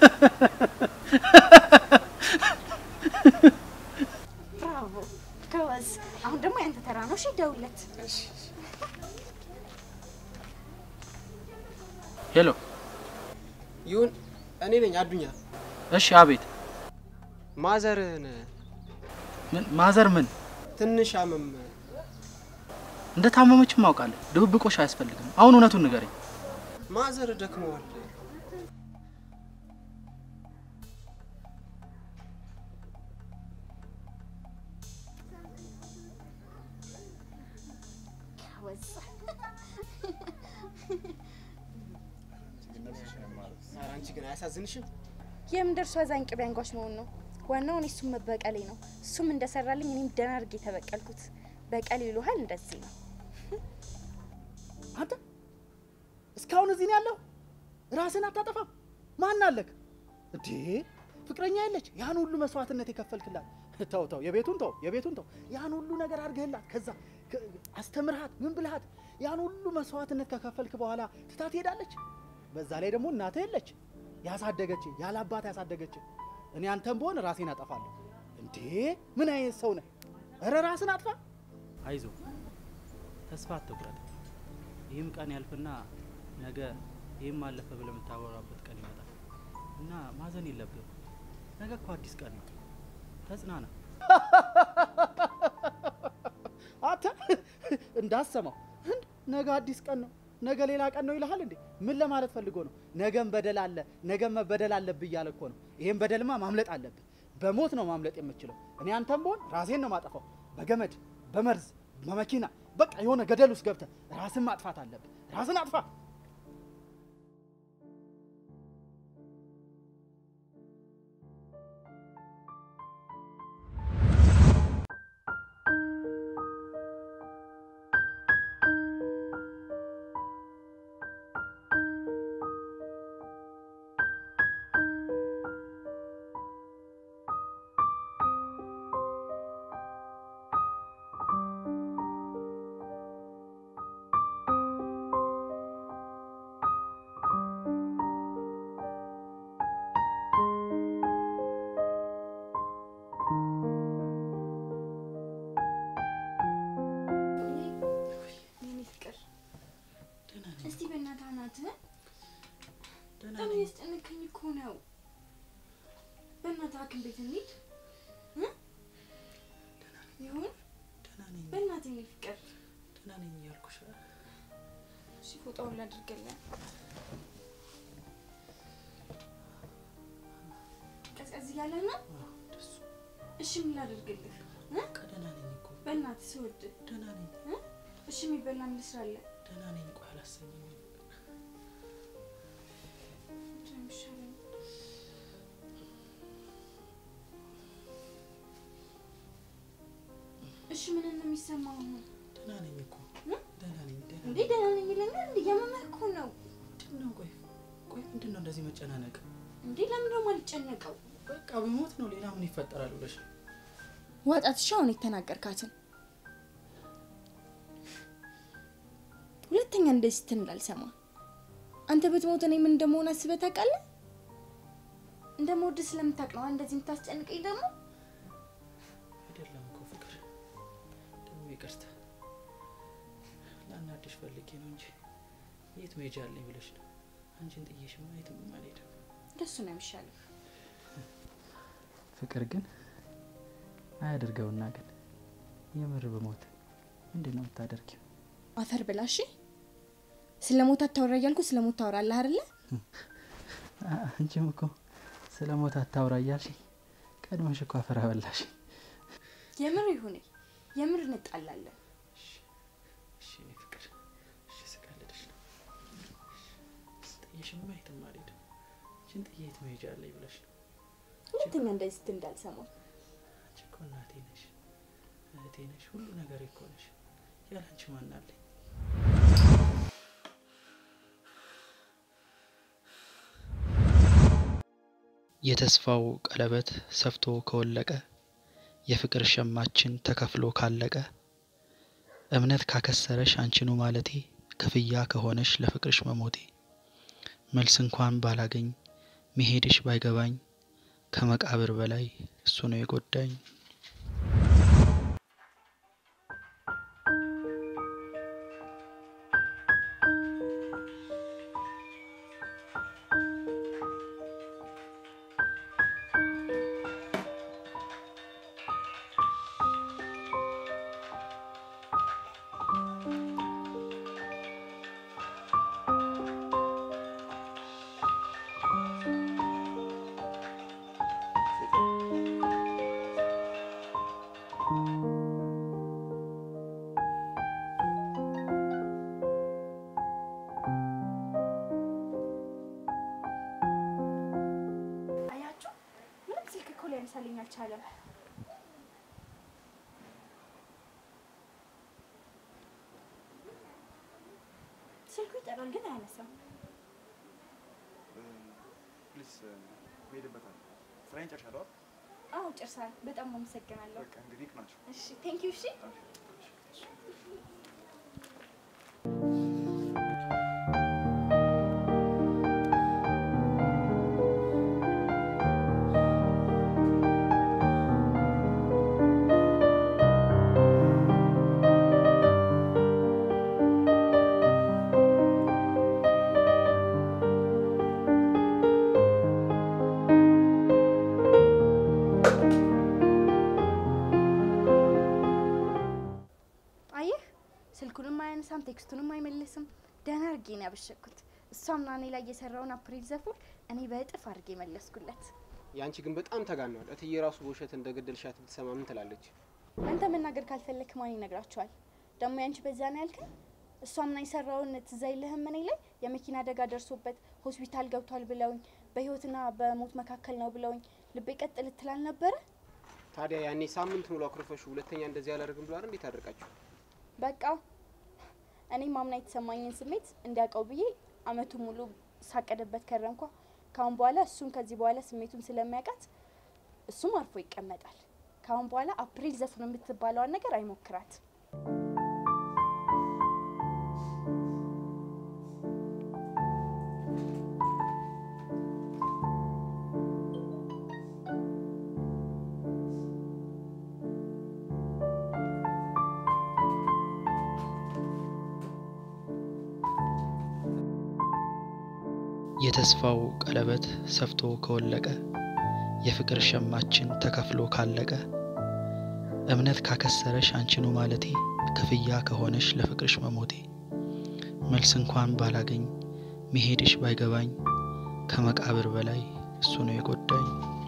ብራቮ! ጎበዝ! ጎበዝ። አሁን ደግሞ ያንተ ተራ ነው። እሺ ደውለት። ሄሎ። ይሁን እኔ ነኝ አዱኛ። እሺ፣ አቤት። ማዘርህን ምን ማዘር ምን ትንሽ አመም እንደ ታመመችም አውቃለሁ። ድብብቆሽ አያስፈልግም። አሁን እውነቱን ንገረኝ። ማዘር ደክመዋል። ኧረ አንቺ ግን አያሳዝንሽም? የምን ደርሶ አዛኝ ቅቤ አንጓች መሆን ነው ዋናው። እኔ እሱም መበቀሌ ነው። እሱም እንደሰራልኝ እኔም ደህና አድርጌ የተበቀልኩት። በቀል ይሉሃል እንደዚህ ነው። አንተ እስካሁን እዚህ ነው ያለው? ራስን አታጠፋም? ማን አለክ እንዴ? ፍቅረኛ የለች? ያን ሁሉ መስዋዕትነት የከፈልክላት። ተው ተው፣ የቤቱን ተው፣ የቤቱን ተው። ያን ሁሉ ነገር አድርገህላት፣ ከዛ ከ- አስተምርሃት፣ ምን ብልሃት፣ ያን ሁሉ መስዋዕትነት ከከፈልክ በኋላ ትታ ትሄዳለች። በዛ ላይ ደግሞ እናትህ የለች፣ ያሳደገች፣ ያለ አባት ያሳደገች። እኔ አንተም በሆን ራሴን አጠፋለሁ። እንዴ ምን አይነት ሰው ነህ? እረ ራስን አጥፋ። አይዞ ተስፋ አትቁረጥ። ይህም ቀን ያልፍና ነገ ይህም አለፈ ብለህ የምታወራበት ቀን ይመጣል እና ማዘን የለብህም። ነገ እኮ አዲስ ቀን ነው። ተጽናና። አንተ እንዳሰማው እንድ ነገ አዲስ ቀን ነው፣ ነገ ሌላ ቀን ነው ይልሃል እንዴ? ምን ለማለት ፈልጎ ነው? ነገም በደል አለ፣ ነገም መበደል አለብህ እያለ እኮ ነው። ይሄን በደልማ ማምለጥ አለብህ። በሞት ነው ማምለጥ የምችለው። እኔ አንተም ብሆን ራሴን ነው ማጠፋው፣ በገመድ በመርዝ በመኪና በቃ የሆነ ገደል ውስጥ ገብተህ ራስን ማጥፋት አለብህ። ራስን አጥፋ። የኔ ፍቅር እስቲ በእናትህ አናትህን በጣም ያስጨነቀኝ እኮ ነው። በእናትህ ሐኪም ቤት እንሂድ እ? ይሁን በእናትህ የኔ ፍቅር ደህና ነኝ እያልኩሽ እሺ ፎጣውን ላድርግልህ። ቀዝቀዝ እያለ ነው። እሺ ምን ላድርግልህ? እ? ደህና ነኝ እኮ በእናትህ ስወድ ደህና ነኝ እ? እሺ የሚበላ ምን ልስራለህ? ደህና ነኝ። ቆይ አላሰኘኝም። ምንድን ነው የሚሻለኝ? እሺ ምን ነው የሚሰማው አሁን? ደህና ነኝ እኮ እ? ደህና ነኝ። ደህና እንዴ ደህና ነኝ ይለኛል። እንዴ እያመመህ እኮ ነው። ምንድን ነው? ቆይ ቆይ ምንድን ነው እንደዚህ መጨናነቅ? እንዴ ለምን ነው የማልጨነቀው? በቃ በሞት ነው ሌላ ምን ይፈጠራል ብለሽ ነው? ዋጣት እሺ አሁን የተናገርካትን ሁለተኛ እንደዚህ ስትል እንዳልሰማ። አንተ ብትሞት እኔ ምን እንደመሆን አስበህ ታውቃለህ? እንደምወድህ ስለምታውቅ ነው እንደዚህ የምታስጨንቀኝ ደግሞ። አይደለም እኮ ፍቅር፣ ደግሞ ይቅርታ ላናድሽ ፈልጌ ነው እንጂ የት መሄጃ አለኝ ብለሽ ነው። አንቺን ጥዬሽማ የትም አልሄድም። እንደሱ ነው የሚሻለው። ፍቅር ግን አያድርገውና ግን የምር ብሞት ምንድን ነው የምታደርጊው? አፈር ብላ እሺ። ስለ ሞት አታወራ እያልኩ ስለ ሞት ታወራለህ አይደለ? አንቺም እኮ ስለ ሞት አታውራ እያልሽኝ ቀድመሽ እኮ አፈር አበላሽ። የምር ይሁን የምር እንጣላለን። እሺ እኔ ፍቅር፣ እሺ ስቀልድሽ ነው። ጥዬሽማ የትም አልሄድም። አንቺን ጥዬ የት መሄጃ አለኝ ብለሽ ነው። ሁለተኛ እንደዚህ ስትል እንዳልሰማው። አንቺ እኮ እናቴ ነሽ፣ እህቴ ነሽ፣ ሁሉ ነገር እኮ ነሽ። ያለ አንቺ ማን አለኝ? የተስፋው ቀለበት ሰፍቶ ከወለቀ የፍቅር ሸማችን ተከፍሎ ካለቀ እምነት ካከሰረሽ አንቺኑ ማለቴ ክፍያ ከሆነሽ ለፍቅርሽ መሞቴ መልስ እንኳን ባላገኝ መሄድሽ ባይገባኝ ከመቃብር በላይ እሱ ነው የጎዳኝ። አልቻለም። ስልኩ ይጠራል ግን አያነሳም። ፕሊስ ሄድበታል። ስራዬን ጨርሻለሁ። አዎ ጨርሳል። በጣም አመሰግናለሁ። በቃ እንግዲህ ይቅናችሁ። እሺ ቴንክ ዩ። እሺ አየህ፣ ስልኩንም አያነሳም፣ ቴክስቱንም አይመልስም። ደህና አድርጌ ነው ያበሸኩት። እሷም ናኔ ላይ የሰራውን አፕሪል ዘፉን እኔ በእጥፍ አድርጌ መለስኩለት። ያንቺ ግን በጣም ተጋኗል። እትዬ ራሱ በውሸት እንደገደልሻት ብትሰማ ምን ትላለች? አንተ መናገር ካልፈለክ ማን ይነግራቸዋል? ደግሞ ያንቺ በዛ ነው ያልከኝ። እሷም ና የሰራውን ትዝ አይልህም? እኔ ላይ የመኪና አደጋ ደርሶበት ሆስፒታል ገብቷል ብለውኝ በህይወትና በሞት መካከል ነው ብለውኝ ልቤ ቀጥ ልትል አልነበረ? ታዲያ ያኔ ሳምንት ሙሉ አኩርፈሽ ሁለተኛ እንደዚህ አላደርግም ብሎ አይደል እንዴት አደርቃችሁ? በቃ እኔ ማምና የተሰማኝን ስሜት እንዲያውቀው ብዬ አመቱ ሙሉ ሳቀደበት ከረምኳ። ካሁን በኋላ እሱም ከዚህ በኋላ ስሜቱን ስለሚያውቃት እሱም አርፎ ይቀመጣል። ካሁን በኋላ አፕሪል ዘፈን የምትባለዋን ነገር አይሞክራት። የተስፋው ቀለበት ሰፍቶ ከወለቀ የፍቅር ሸማችን ተከፍሎ ካለቀ እምነት ካከሰረሽ አንቺኑ ማለቴ ክፍያ ከሆነሽ ለፍቅርሽ መሞቴ መልስ እንኳን ባላገኝ መሄድሽ ባይገባኝ ከመቃብር በላይ እሱ ነው የጎዳኝ።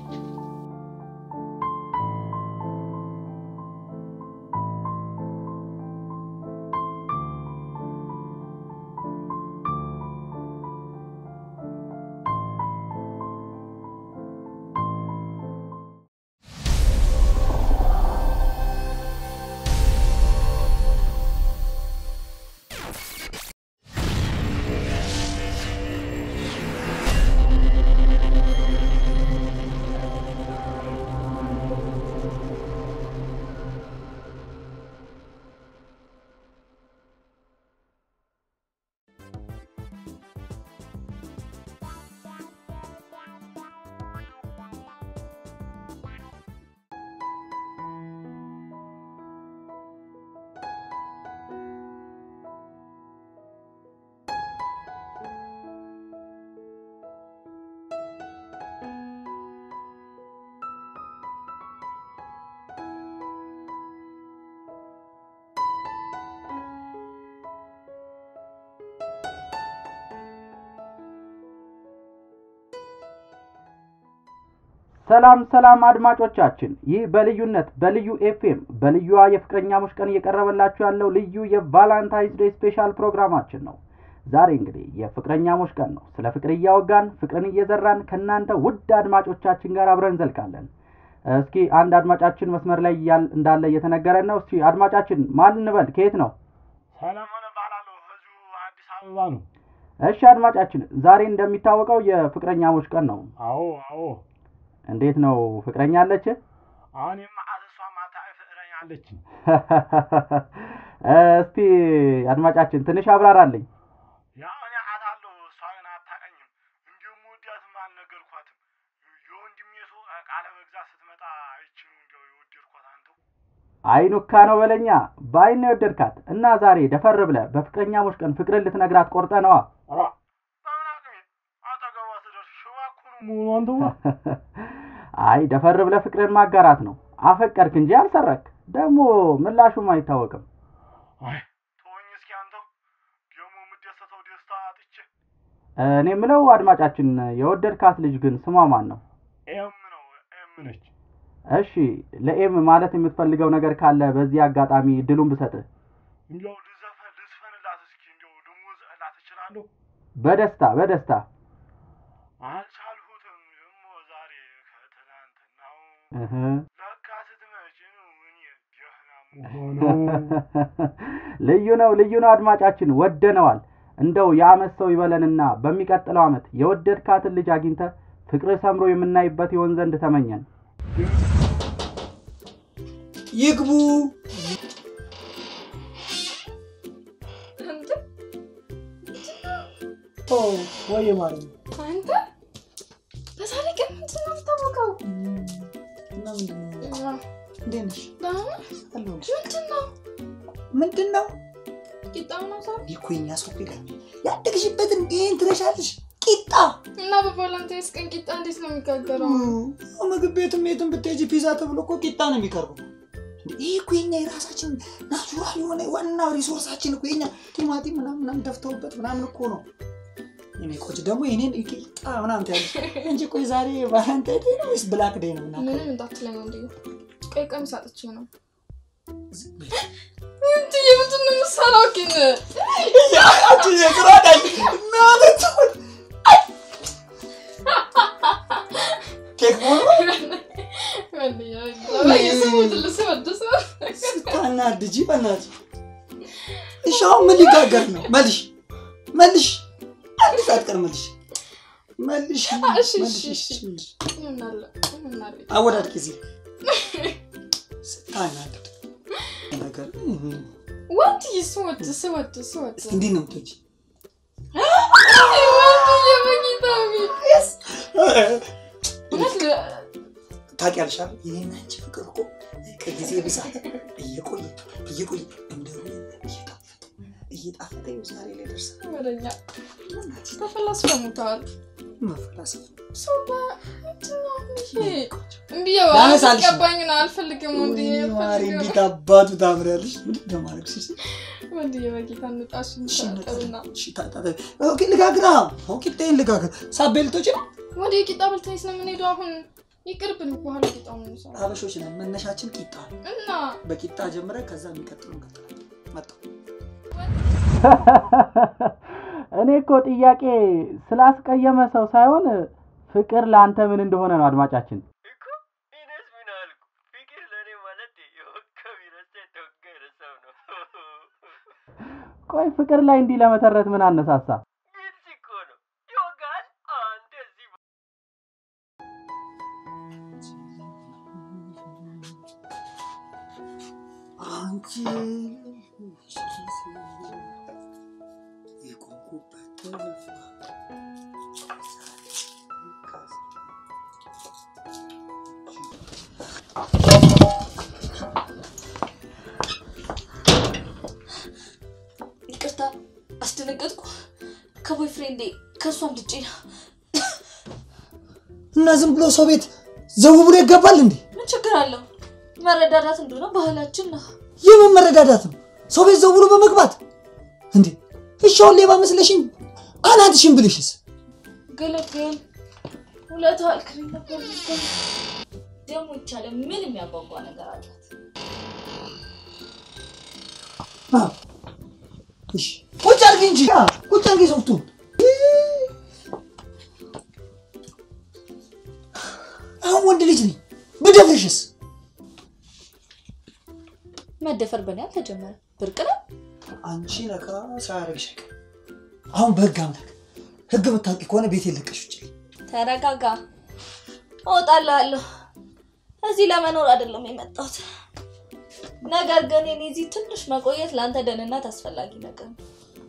ሰላም ሰላም አድማጮቻችን፣ ይህ በልዩነት በልዩ ኤፍኤም በልዩዋ የፍቅረኛሞች ቀን እየቀረበላችሁ ያለው ልዩ የቫላንታይንስ ዴይ ስፔሻል ፕሮግራማችን ነው። ዛሬ እንግዲህ የፍቅረኛሞች ቀን ነው። ስለ ፍቅር እያወጋን ፍቅርን እየዘራን ከእናንተ ውድ አድማጮቻችን ጋር አብረን እንዘልቃለን። እስኪ አንድ አድማጫችን መስመር ላይ ያል- እንዳለ እየተነገረን ነው። እስኪ አድማጫችን ማን እንበል? ከየት ነው? ሰለሞን እባላለሁ። እዚሁ አዲስ አበባ ነው። እሺ አድማጫችን፣ ዛሬ እንደሚታወቀው የፍቅረኛሞች ቀን ነው። አዎ አዎ። እንዴት ነው ፍቅረኛ አለች? አሁንም አሰሷ ማታ ፍቅረኛ አለችኝ። እስቲ አድማጫችን ትንሽ አብራራልኝ። ያው እኔ አውቃታለሁ፣ እሷ ግን አታውቀኝም። እንዲሁም ውዳትም አልነገርኳትም። የወንድሜ ሰው ዕቃ ለመግዛት ስትመጣ አይቼ ነው እንዲያው የወደድኳት አንተው። አይኑካ ነው በለኛ። በአይን ነው የወደድካት እና ዛሬ ደፈር ብለህ በፍቅረኛሞች ቀን ፍቅርን ልትነግራት ቆርጠ ነዋ። ኧረ በምን አቅሜ አጠገቧ ስደርስ ሽባ እኮ ነው የምሆነው አንተው። አይ ደፈር ብለህ ፍቅርን ማጋራት ነው። አፈቀርክ እንጂ አልሰረክ። ደግሞ ምላሹም አይታወቅም። አይ ተወኝ እስኪ አንተው። ደግሞ የምደሰተው ደስታ አጥቼ እኔ የምለው አድማጫችን፣ የወደድካት ልጅ ግን ስሟ ማን ነው? ኤም ነው ኤም ነች። እሺ ለኤም ማለት የምትፈልገው ነገር ካለ በዚህ አጋጣሚ ድሉን ብሰጥህ። እንዲያው ልዘፈን ልዝፈንላት እስኪ እንዲያው ደሞዝ እላት እችላለሁ። በደስታ በደስታ አልቻልሁትም ደግሞ ዛሬ ከትናንትናው እህ ልዩ ነው ልዩ ነው አድማጫችን ወደነዋል። እንደው የአመት ሰው ይበለንና በሚቀጥለው አመት የወደድካትን ልጅ አግኝተ ፍቅር ሰምሮ የምናይበት ይሆን ዘንድ ተመኘን። ይግቡ። ኦ ወይ ማለት ነው። አንተ በዛሬ ቀን ምንድን ነው የምታወቀው? እና ምንድን ነው? እንዴት ነሽ? አለሁልሽ። ምንድን ነው ምንድን ነው? ቂጣው ነው ሰው ይህ እኮ የእኛ ሰው እኮ ይገርምሻል። ያደግሽበትን ይህን ትረሻለሽ። ቂጣ እና በቫላንታይንስ ቀን ቂጣ እንዴት ነው የሚጋገረው? ምግብ ቤትም የትም ብትሄጂ ፒዛ ተብሎ እኮ ቂጣ ነው የሚቀርበው። ይህ እኮ የኛ የራሳችን ናቹራል የሆነ ዋናው ሪሶርሳችን እኮ የኛ ቲማቲም ምናምን ምናምን ደፍተውበት ምናምን እኮ ነው። የኔ ቆጭ ደግሞ የኔን ቂጣ ምናምን ትያለሽ እንጂ ቆይ ዛሬ ቫለንታይን ዴይ ነው ወይስ ብላክ ዴይ ነው? ምናምን ምንም እንዳትለኝ እንዲ ቀይ ቀሚስ አጥቼ ነው እንጂ የምንድን ነው የምትሰራው ግን? አንቺ የቅራዳይ ማለት ኬክ ስታናድጂ በእናትሽ። እሺ አሁን ምን ሊጋገር ነው? መልሽ መልሽ፣ አንድ ሰዓት ቀር መልሽ መልሽ መልሽ መልሽ። አወዳድቂ እዚህ ስታናድድ ነገር ወንድዬ ስወድ ስወድ ስወድ እንዴት ነው የምትወጪ? ወንድዬ በጌታ ታውቂያለሽ አይደል? ይሄን አንቺ ፍቅር እኮ ከጊዜ ብዛት እየቆየ እየቆየ እንደ እየጣፈጠ እየጣፈጠ ይኸው ዛሬ ላይ ደርሰናል። ወደኛ ተፈላስፈሙታል። መፈላሰፍ ሰው በምንድን ነው ይሄ? እምቢ ላነሳልሽ ነው። ገባኝ ነው አልፈልግም። ወንድዬ ወይኔ ማሬ አልፈልግም። እንዴት አባቱ ታምሪያለሽ! ምንድን ነው ማድረግ ሲስ ወንድዬ በጌታ እንጣሽ እንታጠብና ኦኬ ልጋግራ ኦኬ ጤን ልጋግር ሳቤልቶች ነው ወደ ቂጣ በልተን ስለምንሄደው አሁን ይቅርብን። በኋላ ቂጣው ነው የሚሰራው ሀበሾች ነን። መነሻችን ቂጣ ነው። እና በቂጣ ጀምረን ከዛ የሚቀጥለው እንቀጥላለን። መጣሁ እኔ እኮ ጥያቄ ስላስቀየመ ሰው ሳይሆን ፍቅር ለአንተ ምን እንደሆነ ነው አድማጫችን። ኢነስ ምን አልኩ? ፍቅር ለእኔ ማለት የወካ ቢረሳ የተወገረ ሰው ነው። ቆይ ፍቅር ላይ እንዲህ ለመተረት ምን አነሳሳ? ግልጽ እኮ ነው። ይወጋል። አንተ እዚህ አንቺ የቆምኩበት ተነፋ ይቅርታ አስደነገጥኩ። ከቦይ ፍሬንዴ ከእሷ ልጭ ነው። እና ዝም ብሎ ሰው ቤት ዘው ብሎ ይገባል እንዴ? ምን ችግር አለው? መረዳዳት እንደሆነ ባህላችን ነው። የምን መረዳዳት ነው? ሰው ቤት ዘው ብሎ በመግባት እንዴ? እሺ አሁን ሌባ መስለሽኝ አናትሽን ብልሽስ? ገለገል ሁለት አልክሪም ነበር ልትገል ደግሞ ይቻለ ምን የሚያጓጓ ነገር አላት? አዎ። እሺ ቁጭ አድርጊ እንጂ አ፣ ቁጭ አድርጊ ሶፍቱን። አሁን ወንድ ልጅ ነኝ ብደፍርሽስ? መደፈር በእኔ አልተጀመረ ብርቅ ነው። አንቺ ነካ ሳያደርግሽ አይቀር። አሁን በህግ አምላክ ህግ የምታውቂ ከሆነ ቤት የለቀሽ ውጭ። ተረጋጋ። እወጣልሃለሁ። እዚህ ለመኖር አይደለም የመጣሁት። ነገር ግን የኔ እዚህ ትንሽ መቆየት ለአንተ ደህንነት አስፈላጊ ነገር ነው።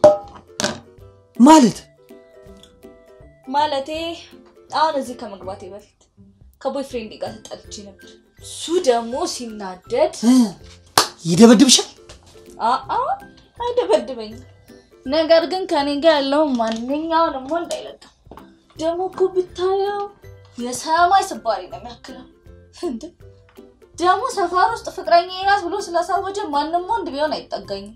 ማለት ማለቴ አሁን እዚህ ከመግባቴ በፊት ከቦይ ፍሬንድ ጋር ተጣልቼ ነበር። እሱ ደግሞ ሲናደድ ይደበድብሻል። አአ አይደበድበኝም። ነገር ግን ከኔ ጋር ያለውን ማንኛውንም ወንድ አይለቅም። ደግሞ እኮ ብታየው የሰማይ ስባሪ ነው የሚያክለው። እንደ ደግሞ ሰፈር ውስጥ ፍቅረኛ ናት ብሎ ስላሳወጀ ማንም ወንድ ቢሆን አይጠጋኝም።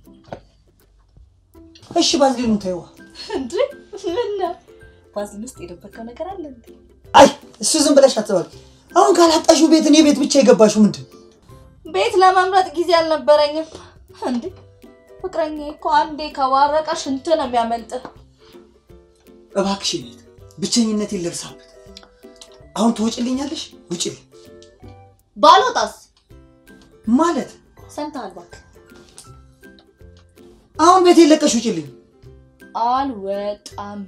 እሺ ባዝሊኑ ተይዋ። እንዴ ምን ነው? ባዝሊን ውስጥ የደበቀው ነገር አለ እንዴ? አይ እሱ ዝም ብለሽ አትበል። አሁን ካላጣሽው ቤት እኔ ቤት ብቻ የገባሽው ምንድን ነው? ቤት ለመምረጥ ጊዜ አልነበረኝም። እንዴ ፍቅረኛ እኮ አንዴ ከባረቀ ሽንት ነው የሚያመልጥ። እባክሽ ቤት ብቸኝነቴን ልርሳበት። አሁን ትወጭልኛለሽ? ውጭልኝ። ባልወጣስ? ማለት ሰምተሃል? እባክህ አሁን ቤት የለቀሽ ውጭልኝ። አልወጣም።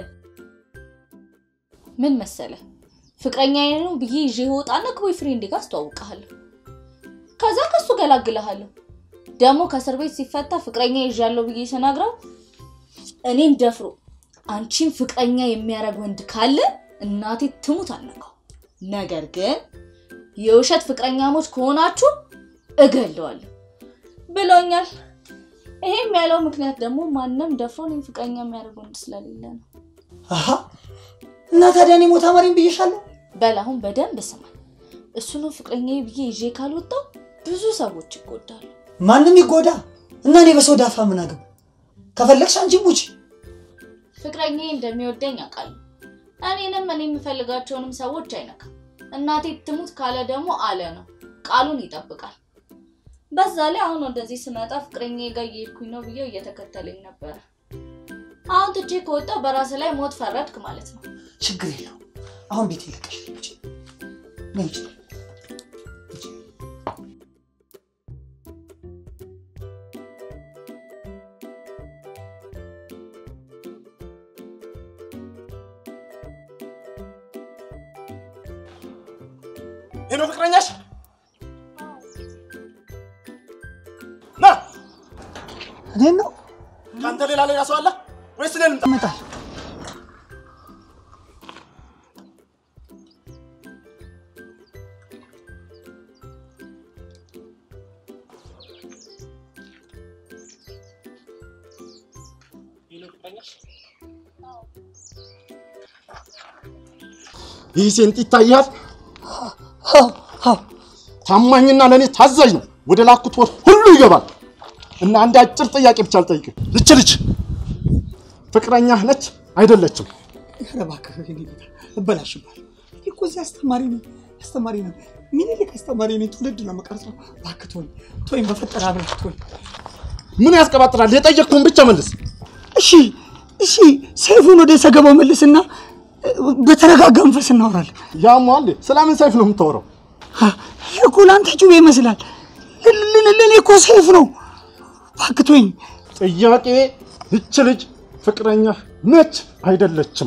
ምን መሰለህ ፍቅረኛዬ ነው ብዬ ይዤ እወጣና ከቦይ ፍሬንዴ ጋር አስተዋውቅሃለሁ። ከዛ ከሱ ገላግልሃለሁ። ደግሞ ከእስር ቤት ሲፈታ ፍቅረኛ ይዣለሁ ብዬ ስነግረው እኔን ደፍሮ አንቺን ፍቅረኛ የሚያደርግ ወንድ ካለ እናቴ ትሙት አልነካው። ነገር ግን የውሸት ፍቅረኛሞች ከሆናችሁ እገለዋለሁ ብሎኛል። ይሄም ያለው ምክንያት ደግሞ ማንም ደፍሮ እኔን ፍቅረኛ የሚያደርግ ወንድ ስለሌለ ነው። አሀ እና ታዲያ እኔ ሞታ ማሪም ብዬሻለሁ። በል አሁን በደንብ ስማ። እሱ ነው ፍቅረኛ ብዬ ይዤ ካልወጣው ብዙ ሰዎች ይጎዳሉ። ማንም ይጎዳ እና እኔ በሰው ዳፋ ምን አገባ? ከፈለግሽ አንቺ ሙች። ፍቅረኛ እንደሚወደኝ አውቃለሁ። እኔንም እኔ የምፈልጋቸውንም ሰዎች አይነካም። እናቴ ትሙት ካለ ደግሞ አለ ነው፣ ቃሉን ይጠብቃል። በዛ ላይ አሁን ወደዚህ ስመጣ ፍቅረኛ ጋር እየሄድኩኝ ነው ብዬው እየተከተለኝ ነበረ። አሁን ትቼ ከወጣው በራስ ላይ ሞት ፈረድክ ማለት ነው። ችግር የለው። አሁን ቤት ይለቀሽ ውጭ ነይ ውጭ። ይሄ ነው ፍቅረኛሽ? ና እኔን ነው ከአንተ ሌላ ሌላ ሰው አለ ወይስ እኔን ልምጣ? ይመጣል። ይህ ሴንጥ ይታያል። ታማኝና ለእኔ ታዛዥ ነው። ወደ ላኩት ወር ሁሉ ይገባል። እና አንድ አጭር ጥያቄ ብቻ አልጠይቅህ። ይች ልጅ ፍቅረኛህ ነች አይደለችም? ኧረ እባክህ የኔ ጌታ እበላሽባል። እኔ እኮ እዚህ አስተማሪ ነኝ አስተማሪ ነኝ። ምኒልክ አስተማሪ ነኝ። ትውልድ ነው የምቀርጸው። እባክህ ተወኝ ተወኝ፣ በፈጠረ አብረህ ተወኝ። ምን ያስቀባጥራል? የጠየቅኩህን ብቻ መልስ። እሺ እሺ፣ ሰይፉን ወደ ሰገባው መልስና በተረጋጋ መንፈስ እናወራለን። ያሟል። ስለምን ሰይፍ ነው የምታወራው? ይህ እኮ ለአንተ ጩቤ ይመስላል፣ ለእኔ እኮ ሰይፍ ነው። እባክህ ተወኝ። ጥያቄ ይች ልጅ ፍቅረኛህ ነች አይደለችም?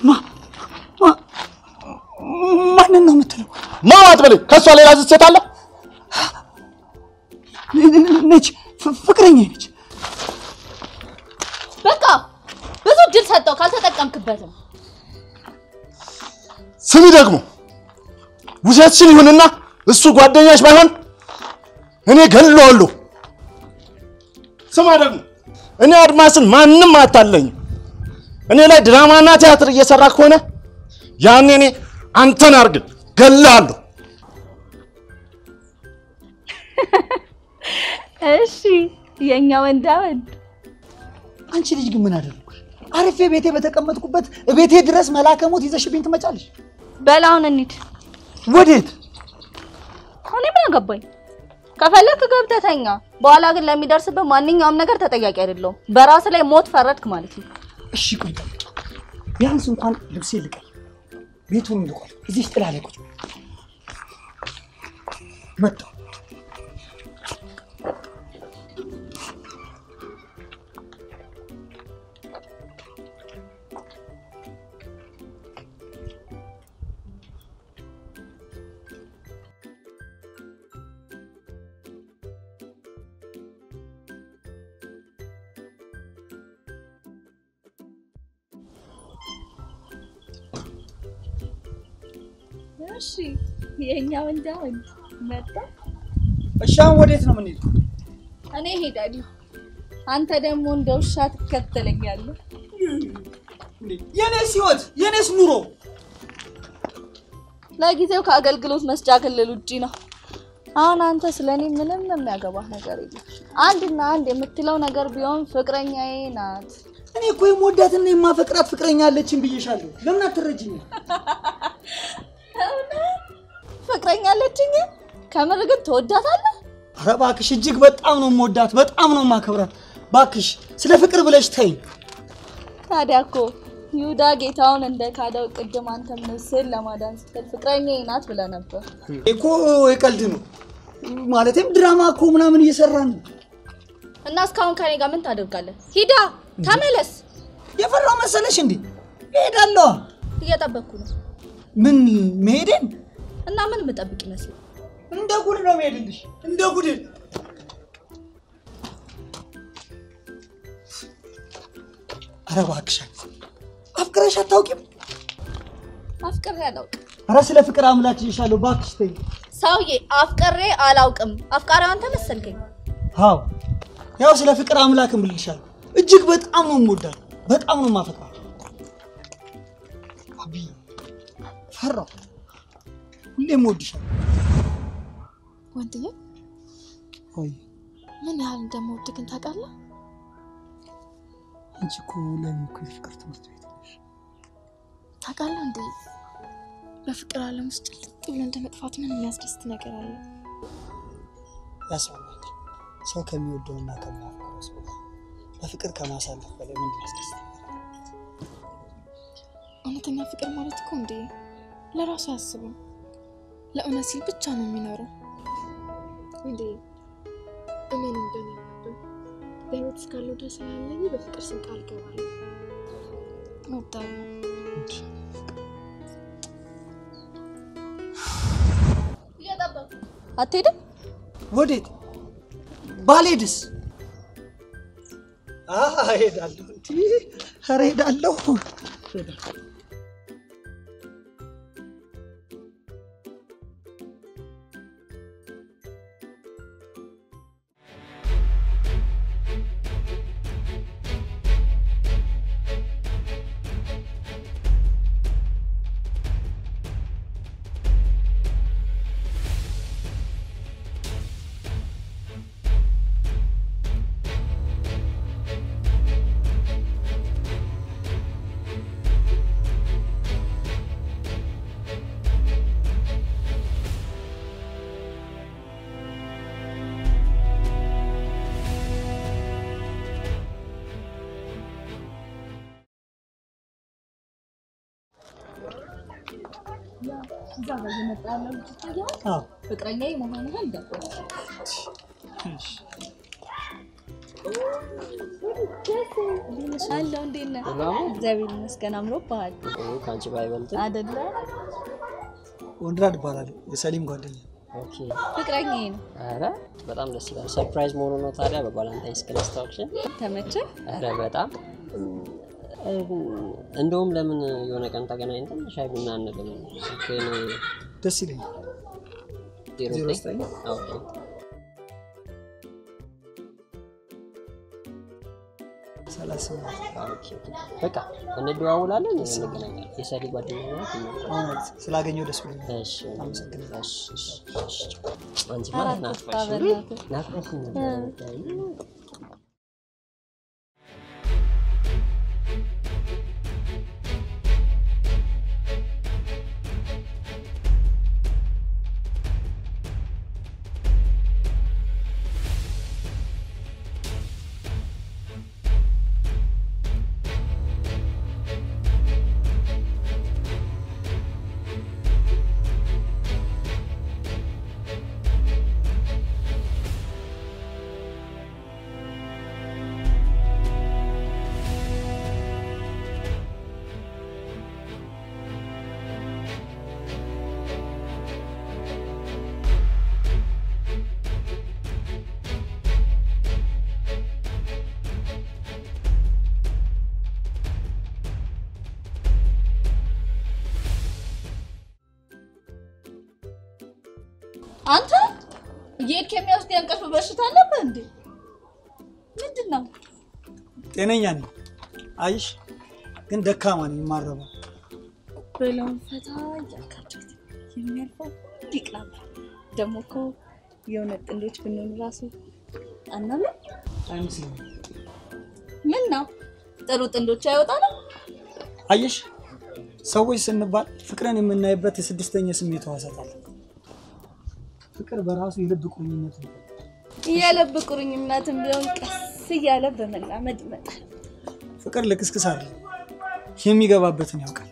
ማንን ነው የምትለው? ማዋት በለኝ። ከእሷ ሌላ ዝት ሴት አለ? ነች፣ ፍቅረኛ ነች። በቃ ብዙ እድል ሰጠው፣ ካልተጠቀምክበትም ስሚ ደግሞ ውሸትሽን ይሁንና እሱ ጓደኛሽ ባይሆን እኔ ገለዋለሁ። ስማ ደግሞ እኔ አድማስን ማንም አታለኝም። እኔ ላይ ድራማና ቲያትር እየሰራ ከሆነ ያኔ እኔ አንተን አርግል ገላለሁ። እሺ የኛ ወንዳ ወንድ አንቺ ልጅ ግን ምን አደረግኩሽ? አርፌ ቤቴ በተቀመጥኩበት ቤቴ ድረስ መላከ ሞት ይዘሽብኝ ትመጫለሽ? በላውን እንሂድ። ወዴት? እኔ ምን አገባኝ? ከፈለክ ገብተህ ተኛ። በኋላ ግን ለሚደርስብህ ማንኛውም ነገር ተጠያቂ አይደለሁም። በራስ ላይ ሞት ፈረድክ ማለት ነው። እሺ ቆይ ቢያንስ እንኳን ልብሴ ልቀይ፣ ቤቱን ልቆይ፣ እዚህ ጥላ ላይ ቁጭ በይ። መጣሁ። እሺ የኛ ወንዳ ወንድ መጣ። እሺ አሁን ወዴት ነው የምንሄደው? እኔ ሄዳለሁ፣ አንተ ደግሞ እንደ ውሻ ትከተለኛለህ። የኔስ ህይወት የኔስ ኑሮ ለጊዜው ከአገልግሎት መስጫ ክልል ውጪ ነው። አሁን አንተ ስለ እኔ ምንም የሚያገባህ ነገር የለም። አንድና አንድ የምትለው ነገር ቢሆን ፍቅረኛዬ ናት። እኔ እኮ የምወዳትና የማፈቅራት ፍቅረኛ አለችን ብዬሻለሁ። ለምን አትረጅኝም? ፍቅረኛ አለችኝ? ከምር ግን ትወዳታለህ? ኧረ እባክሽ እጅግ በጣም ነው የምወዳት፣ በጣም ነው የማከብራት። እባክሽ ስለ ፍቅር ብለሽ ተይኝ። ታዲያ እኮ ይሁዳ ጌታውን እንደ ካደው ቅድም አንተም ነፍስህን ለማዳን ስትል ፍቅረኛዬ ናት ብለህ ነበር። እኮ የቀልድ ነው ማለትም ድራማ እኮ ምናምን እየሰራን ነው። እና እስካሁን ከኔ ጋር ምን ታደርጋለህ? ሂዳ ተመለስ። የፈራው መሰለሽ እንዴ? እሄዳለሁ። እየጠበቅኩ ነው። ምን መሄዴን? እና ምን የምጠብቅ ይመስል እንደ ጉድ ነው የምሄድልሽ፣ እንደ ጉድ። ኧረ እባክሽ አፍቅረሽ አታውቂም? አፍቅሬ አላውቅም። ኧረ ስለ ፍቅር አምላክ ይሻለሁ፣ እባክሽ ተይኝ። ሰውዬ አፍቅሬ አላውቅም። አፍቃሪ አንተ መሰልከኝ። አዎ ያው ስለ ፍቅር አምላክ እምልሻለሁ። እጅግ በጣም ነው የምወዳት፣ በጣም ነው የማፈቅራት። አብይ ፈራሁ፣ ሁሌም እወድሻለሁ። ወንድዬ ወይ ምን ያህል እንደምወድህ ግን ታውቃለህ? አንቺ እኮ ለእኔ እኮ የፍቅር ትምህርት ቤት ነሽ። ታውቃለህ እንዴ በፍቅር ዓለም ውስጥ ልቅ ብሎ እንደ መጥፋት ምን የሚያስደስት ነገር አለ? ያስባል ሰው ከሚወደውና ከሚያፈቅረው ሰው ጋር በፍቅር ከማሳለፍ በላይ ምን ያስደስት? እውነተኛ ፍቅር ማለት እኮ እንዴ ለራሱ አያስብም፣ ለእውነት ሲል ብቻ ነው የሚኖረው። እንዴ እመን እንደኔ ነበር በህይወት እስካለው ድረስ ያለኝ በፍቅር ስም ቃል ገባለሁ። እወዳለሁ። አትሄድም? ወዴት? ባልሄድስ? አሀ እሄዳለሁ። እንዲ ኧረ እሄዳለሁ። እሄዳለሁ። እዛ ጋር እየመጣ ያለው ልጅ ይታያል። አዎ ፍቅረኛዬ መሆንህን ገባኝ። አለው እንዴት ነህ? እግዚአብሔር ይመስገን አምሮብሃል ከአንቺ ባይበልጥ አይደለ? ወንድራድ እባላለሁ የሰሊም ጓደኛ። ኦኬ። ፍቅረኛዬ ነው። ኧረ በጣም ደስ ይላል። ሰርፕራይዝ መሆኑ ነው ታዲያ በቫላንታይንስ ቀን አስታውቅሽን? ተመቸህ? ኧረ በጣም እንደውም ለምን የሆነ ቀን ተገናኝተን ሻይ ቡና አንልም? ስልክህን ደስ ይለኛል። ዜሮ ዜሮ ዘጠኝ ዘጠኝ ኦኬ ሰላሳ ስምንት ኦኬ። በቃ እንደዋውላለን፣ እንገናኛለን። የሰሊ ጓደኛ ናት። እውነት ስላገኘው ደስ ብሎኛል። እሺ አመሰግናለሁ። እሺ፣ እሺ፣ እሺ። አንቺ ኧረ ማለት አትጥፋ ናፍቀሽኝ በእናትህ። ናፍቀሽኝ እ። ነበር። አንተ እየሄድክ የሚወስድ የእንቅልፍ በሽታ አለብህ እንዴ? ምንድን ነው? ጤነኛ ነኝ። አይሽ ግን ደካማ ነኝ፣ የማረባ ብለውን ፈታ እያልካቸው የሚያልፈው ሊቅ ነበር። ደግሞ እኮ የእውነት ጥንዶች ብንሆን ራሱ አናምን። አይመስለኝም። ምን ነው ጥሩ ጥንዶች አይወጣንም? አየሽ ሰዎች ስንባል ፍቅርን የምናይበት የስድስተኛ ስሜት ሕዋሳት አለ። ፍቅር በራሱ የልብ ቁርኝነት ነው። የልብ ቁርኝነትም ቢሆን ቀስ እያለ በመላመድ ይመጣል። ፍቅር ልክስክስ አለ። የሚገባበትን ያውቃል።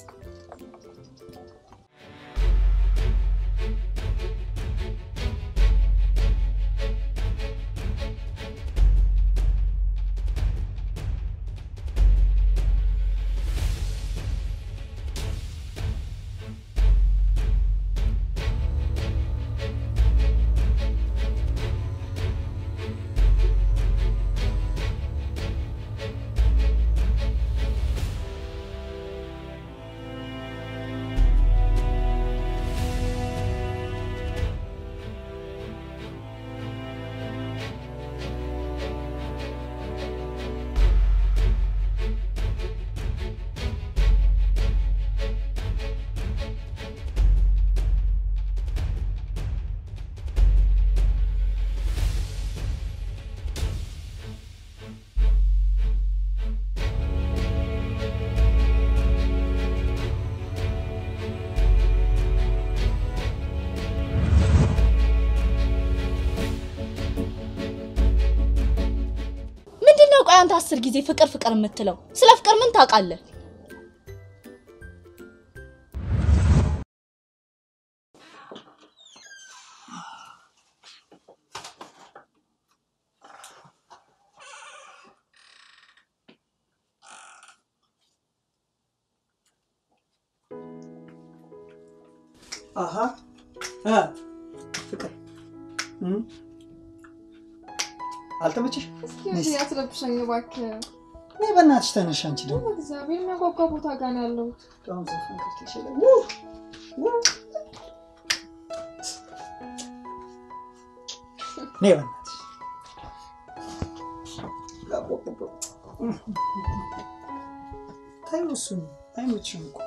ምንድን ነው ቆይ አንተ አስር ጊዜ ፍቅር ፍቅር የምትለው? ስለ ፍቅር ምን ታውቃለህ? አሀ እ ፍቅር እም? አልተመቸሽ? እስኪ አትረብሸኝ እባክህ። ነይ በእናትሽ ተነሽ። አንቺ ደግሞ እግዚአብሔር የሚያጓጓ ቦታ ጋር ነው ያለሁት። በጣም ዘፈን ከፍተሽ የለ? ነይ በእናትሽ ተይው፣ እሱን አይመችሽም እኮ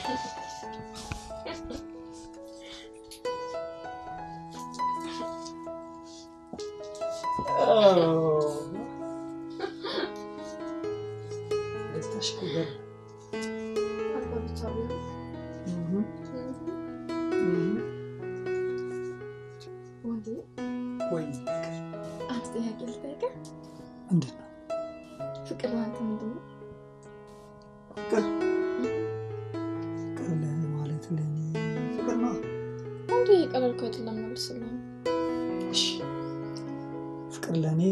ደስታሽ እኮ ገር- አንተ ብቻ ቢሆን እህ እህ ወንዴ ወይ አንድ ጥያቄ ልጠይቅህ። ምንድን ነው ፍቅር ለአንተ ምንድን ነው? ፍቅር ፍቅር ለእኔ ማለት ለእኔ ፍቅር ነው። ወንዴ ቀለልኩ አይደለም መልስልኝ። እሺ ፍቅር ለእኔ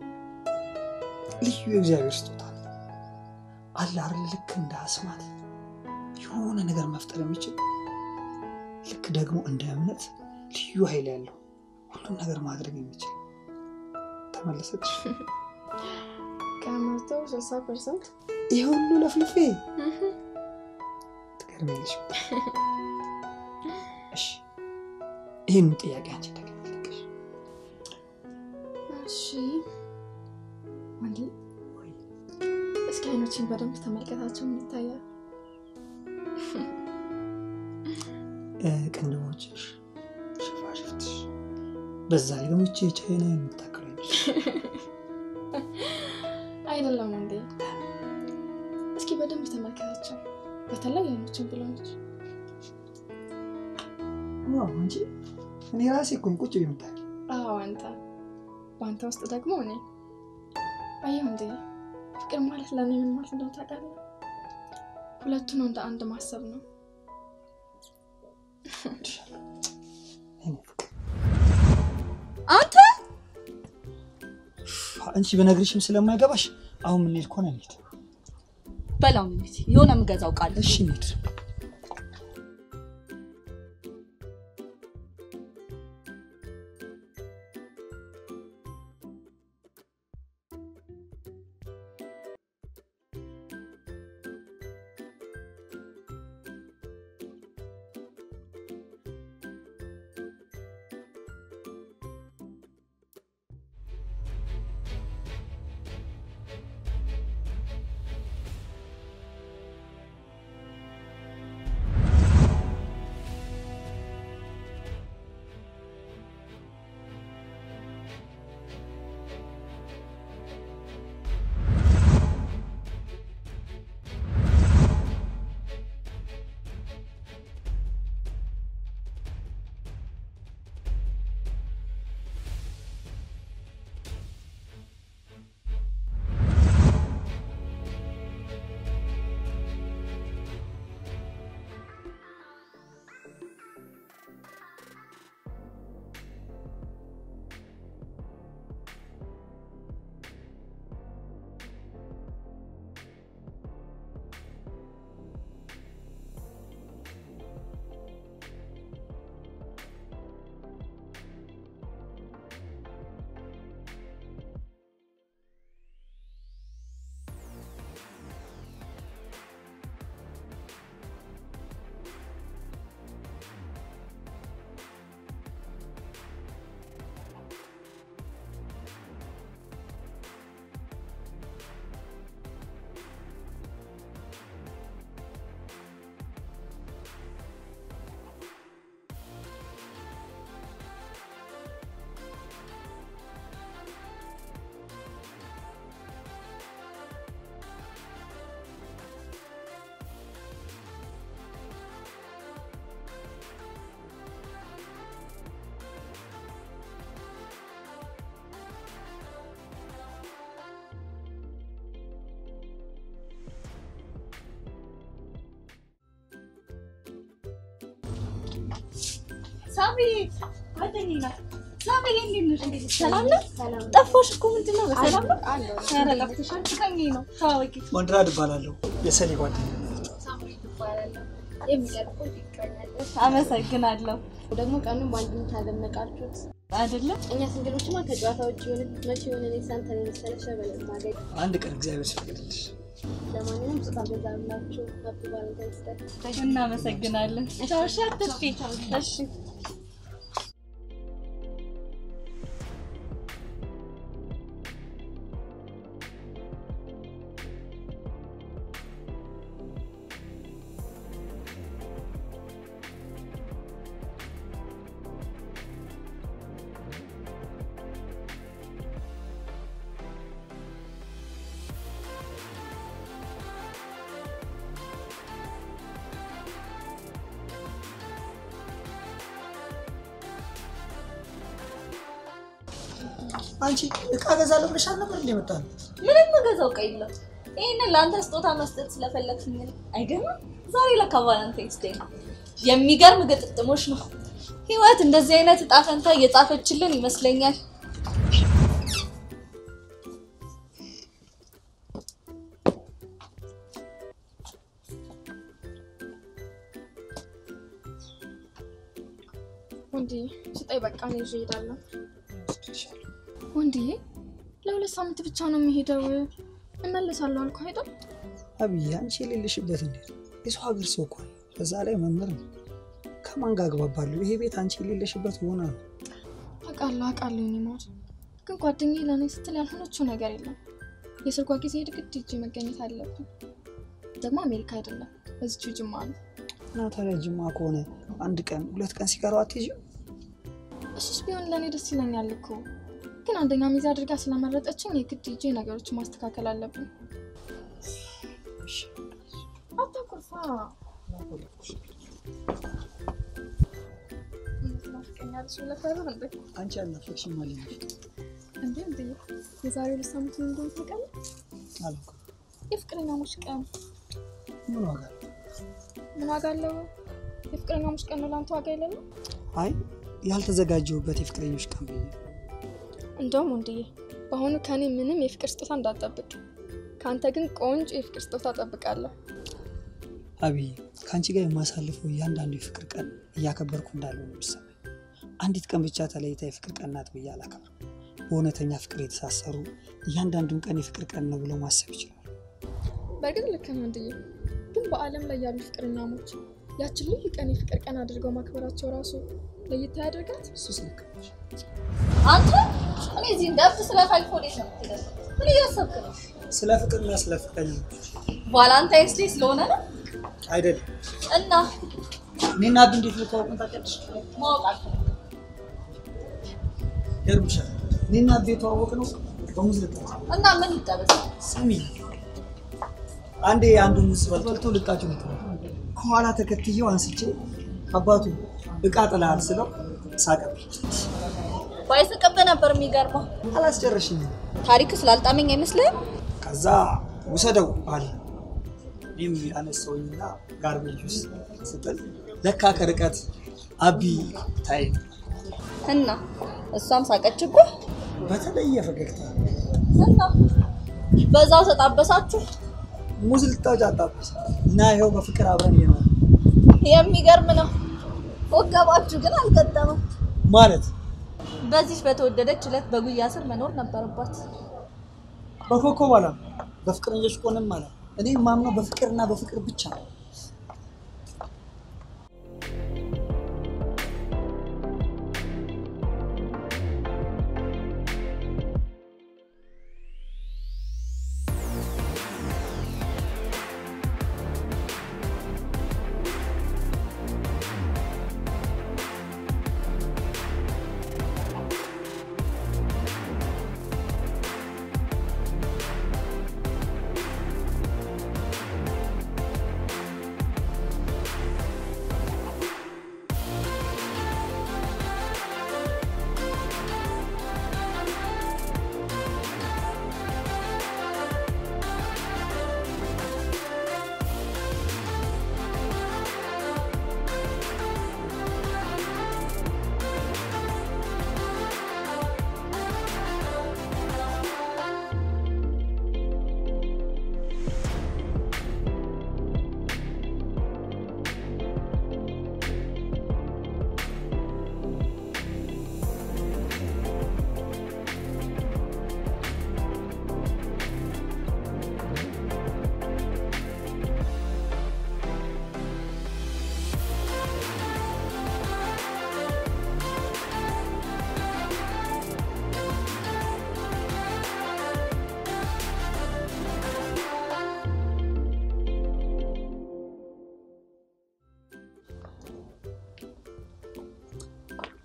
ልዩ የእግዚአብሔር ስጦታ ነው። አለ አይደል ልክ እንደ አስማት የሆነ ነገር መፍጠር የሚችል ልክ ደግሞ እንደ እምነት ልዩ ኃይል ያለው ሁሉም ነገር ማድረግ የሚችል ተመለሰች። ከመቶ ስልሳ ፐርሰንት ይህ ሁሉ ለፍልፌ ትገርሚያለሽ። እሺ ይህን ጥያቄ አንቺ ተገኝልሽ እሺ ወንዴ እስኪ አይኖችን በደንብ ተመልከታቸው። ምን ይታያል? ቅንድቦችሽ፣ ሽፋሽፍትሽ፣ በዛ ላይ ደግሞ ይቺ የቻይና የምታክል አይነሽ አይደለም ወንዴ፣ እስኪ በደንብ ተመልከታቸው። በተለይ አይኖችን ብለኖች እንጂ እኔ ራሴ እኮ ነኝ ቁጭ የምታል አዎ አንተ በአንተ ውስጥ ደግሞ እኔ አየሁ እንዴ ፍቅር ማለት ለእኔ ምን ማለት እንደሆነ ታውቃለህ? ሁለቱን እንደ አንድ ማሰብ ነው። አንተ አንቺ በነግርሽም ስለማይገባሽ አሁን የምንሄድ ከሆነ እንሂድ። በላው እንሂድ። የሆነ የምገዛው ቃል እሺ እንሂድ። ሳሚ ጓደኛዬ ናት። ሳሚ እንዴት ነሽ? ሰላም ነው? ጠፋሽ እኮ ምንድን ነው? በሰላም ነው? ኧረ ጠፍተሻል። ፍቅረኛዬ ነው። ተዋወቂ። ወንድራድ እባላለሁ የሰሌ ጓደኛ። የሚቀርበው ይቀኛለን። አመሰግናለሁ። ደግሞ ቀኑን በአንድነት አደመቃችሁት አይደለም? እኛ ስንግሎችማ ከጨዋታ ውጭ የሆነ መቼ የሆነ እኔ ሳንተን የመሰለ ሸበል ማገኝ። አንድ ቀን እግዚአብሔር ሲፈቅድልሽ ለማንኛውም ስጦታ ገዛላችሁ። ሀፒ ቫለንታይንስ ዴይ። እናመሰግናለን። ቻው። እሺ፣ አትጥፊ። እሺ አንቺ እቃ ገዛለሁ ብለሽ አልነበር እንደ መጣ ነው? ምንም መገዛው ቀይ የለም። ይህንን ለአንተ ስጦታ መስጠት ስለፈለግሽኝ ነው። አይገርምም? ዛሬ ለካ ቫለንታይንስ ዴይ ነው። የሚገርም ግጥጥሞች ነው። ህይወት እንደዚህ አይነት እጣ ፈንታ እየጻፈችልን ይመስለኛል። ወንድዬ ስጠኝ፣ በቃ እኔ ይዤ እሄዳለሁ። ወንድዬ ለሁለት ሳምንት ብቻ ነው የሚሄደው። እመለሳለሁ አልኩ አይደል? አብዬ አንቺ የሌለሽበት እንዴት ነው? የሰው ሀገር ሰው እኮ ነው። በዛ ላይ መምህር ነው። ከማን ጋር አግባባለሁ? ይሄ ቤት አንቺ የሌለሽበት ሆና ነው። አውቃለሁ አውቃለሁ። እኔ ማር ግን ጓደኛዬ ለእኔ ስትል ያልሆነችው ነገር የለም። የሰርጓ ጊዜ ግድ ሂጅ መገኘት አለብን። ደግሞ አሜሪካ አይደለም እዚሁ ጅማ ነው። እና ታዲያ ጅማ ከሆነ አንድ ቀን ሁለት ቀን ሲቀረው አትሄጂም? እሱስ ቢሆን ለእኔ ደስ ይለኛል እኮ ግን አንደኛ ሚዜ አድርጋ ስለመረጠችኝ የግድ ሂጄ ነገሮችን ማስተካከል አለብን። አታኩርፋ። ትናፍቀኛለሽ ብለህ ፈራህ እንዴ? አንቺ አልናፈቅሽም ማለት ነው። እንዴ እንዴ የዛሬ ሁለት ሳምንት ምን እንደሆነ ታውቃለህ? አላውቅም። የፍቅረኛሞች ቀን ምን ዋጋ አለው? ምን ዋጋ አለው? የፍቅረኛሞች ቀን ነው ለአንተ ዋጋ የሌለው? አይ ያልተዘጋጀሁበት የፍቅረኞች ቀን ብዬ ነው። እንደውም ወንድዬ በአሁኑ ከኔ ምንም የፍቅር ስጦታ እንዳትጠብቅ፣ ከአንተ ግን ቆንጆ የፍቅር ስጦታ እጠብቃለሁ። አብዬ ከአንቺ ጋር የማሳልፈው እያንዳንዱ የፍቅር ቀን እያከበርኩ እንዳለው ነው የሚሰማኝ። አንዲት ቀን ብቻ ተለይታ የፍቅር ቀን ናት ብዬ አላከብርም። በእውነተኛ ፍቅር የተሳሰሩ እያንዳንዱን ቀን የፍቅር ቀን ነው ብለው ማሰብ ይችላሉ። በእርግጥ ልክ ነህ ወንድዬ፣ ግን በዓለም ላይ ያሉ ፍቅረኛሞች ያችን ልዩ ቀን የፍቅር ቀን አድርገው ማክበራቸው ራሱ ለየት ያደርጋት። እሱስ ልክ ነሽ። አንተ እኔ እዚህ እንደብት ስለፋልክ ወዴት ነው የምትሄደው? ምን እያሰብክ ነው? ስለ ፍቅርና ስለ ፍቅረኞች ቫላንታይንስ ዴይ ስለሆነ ነው አይደለም። እና እኔና አቢ እንዴት ልተዋወቅን ታውቂያለሽ? ማወቅ አልፈልግም። ይገርምሻል። እኔና አቢ የተዋወቅነው በሙዝ ልጣጭ እና ምን ይጠበስ? ስሚ፣ አንዴ አንዱ ሙዝ በልቶ ልጣጩ ነው ከኋላ ተከትዬው አንስቼ አባቱ እቃ ጥለሃል ስለው ሳቀብኝ። ባይስቅብህ ነበር የሚገርመው። አላስጨረሽኝም። ታሪክ ስላልጣመኝ አይመስልህም? ከዛ ውሰደው አለ። እኔም ያነሳውኝና ጋርቤጅ ውስጥ ስጥል ለካ ከርቀት አቢ ታይ እና እሷም ሳቀችብህ በተለየ ፈገግታ እና በዛው ተጣበሳችሁ። ሙዝ ልጣጭ አጣበሰ እና ይኸው በፍቅር አብረን እየኖረ የሚገርም ነው። ወገባችሁ ግን አልገጠመም። ማለት በዚች በተወደደች ዕለት በጉያ ስር መኖር ነበረባት። በኮከብ አላ በፍቅረኞች ቆንም አላ እኔ ማምነው በፍቅርና በፍቅር ብቻ ነው።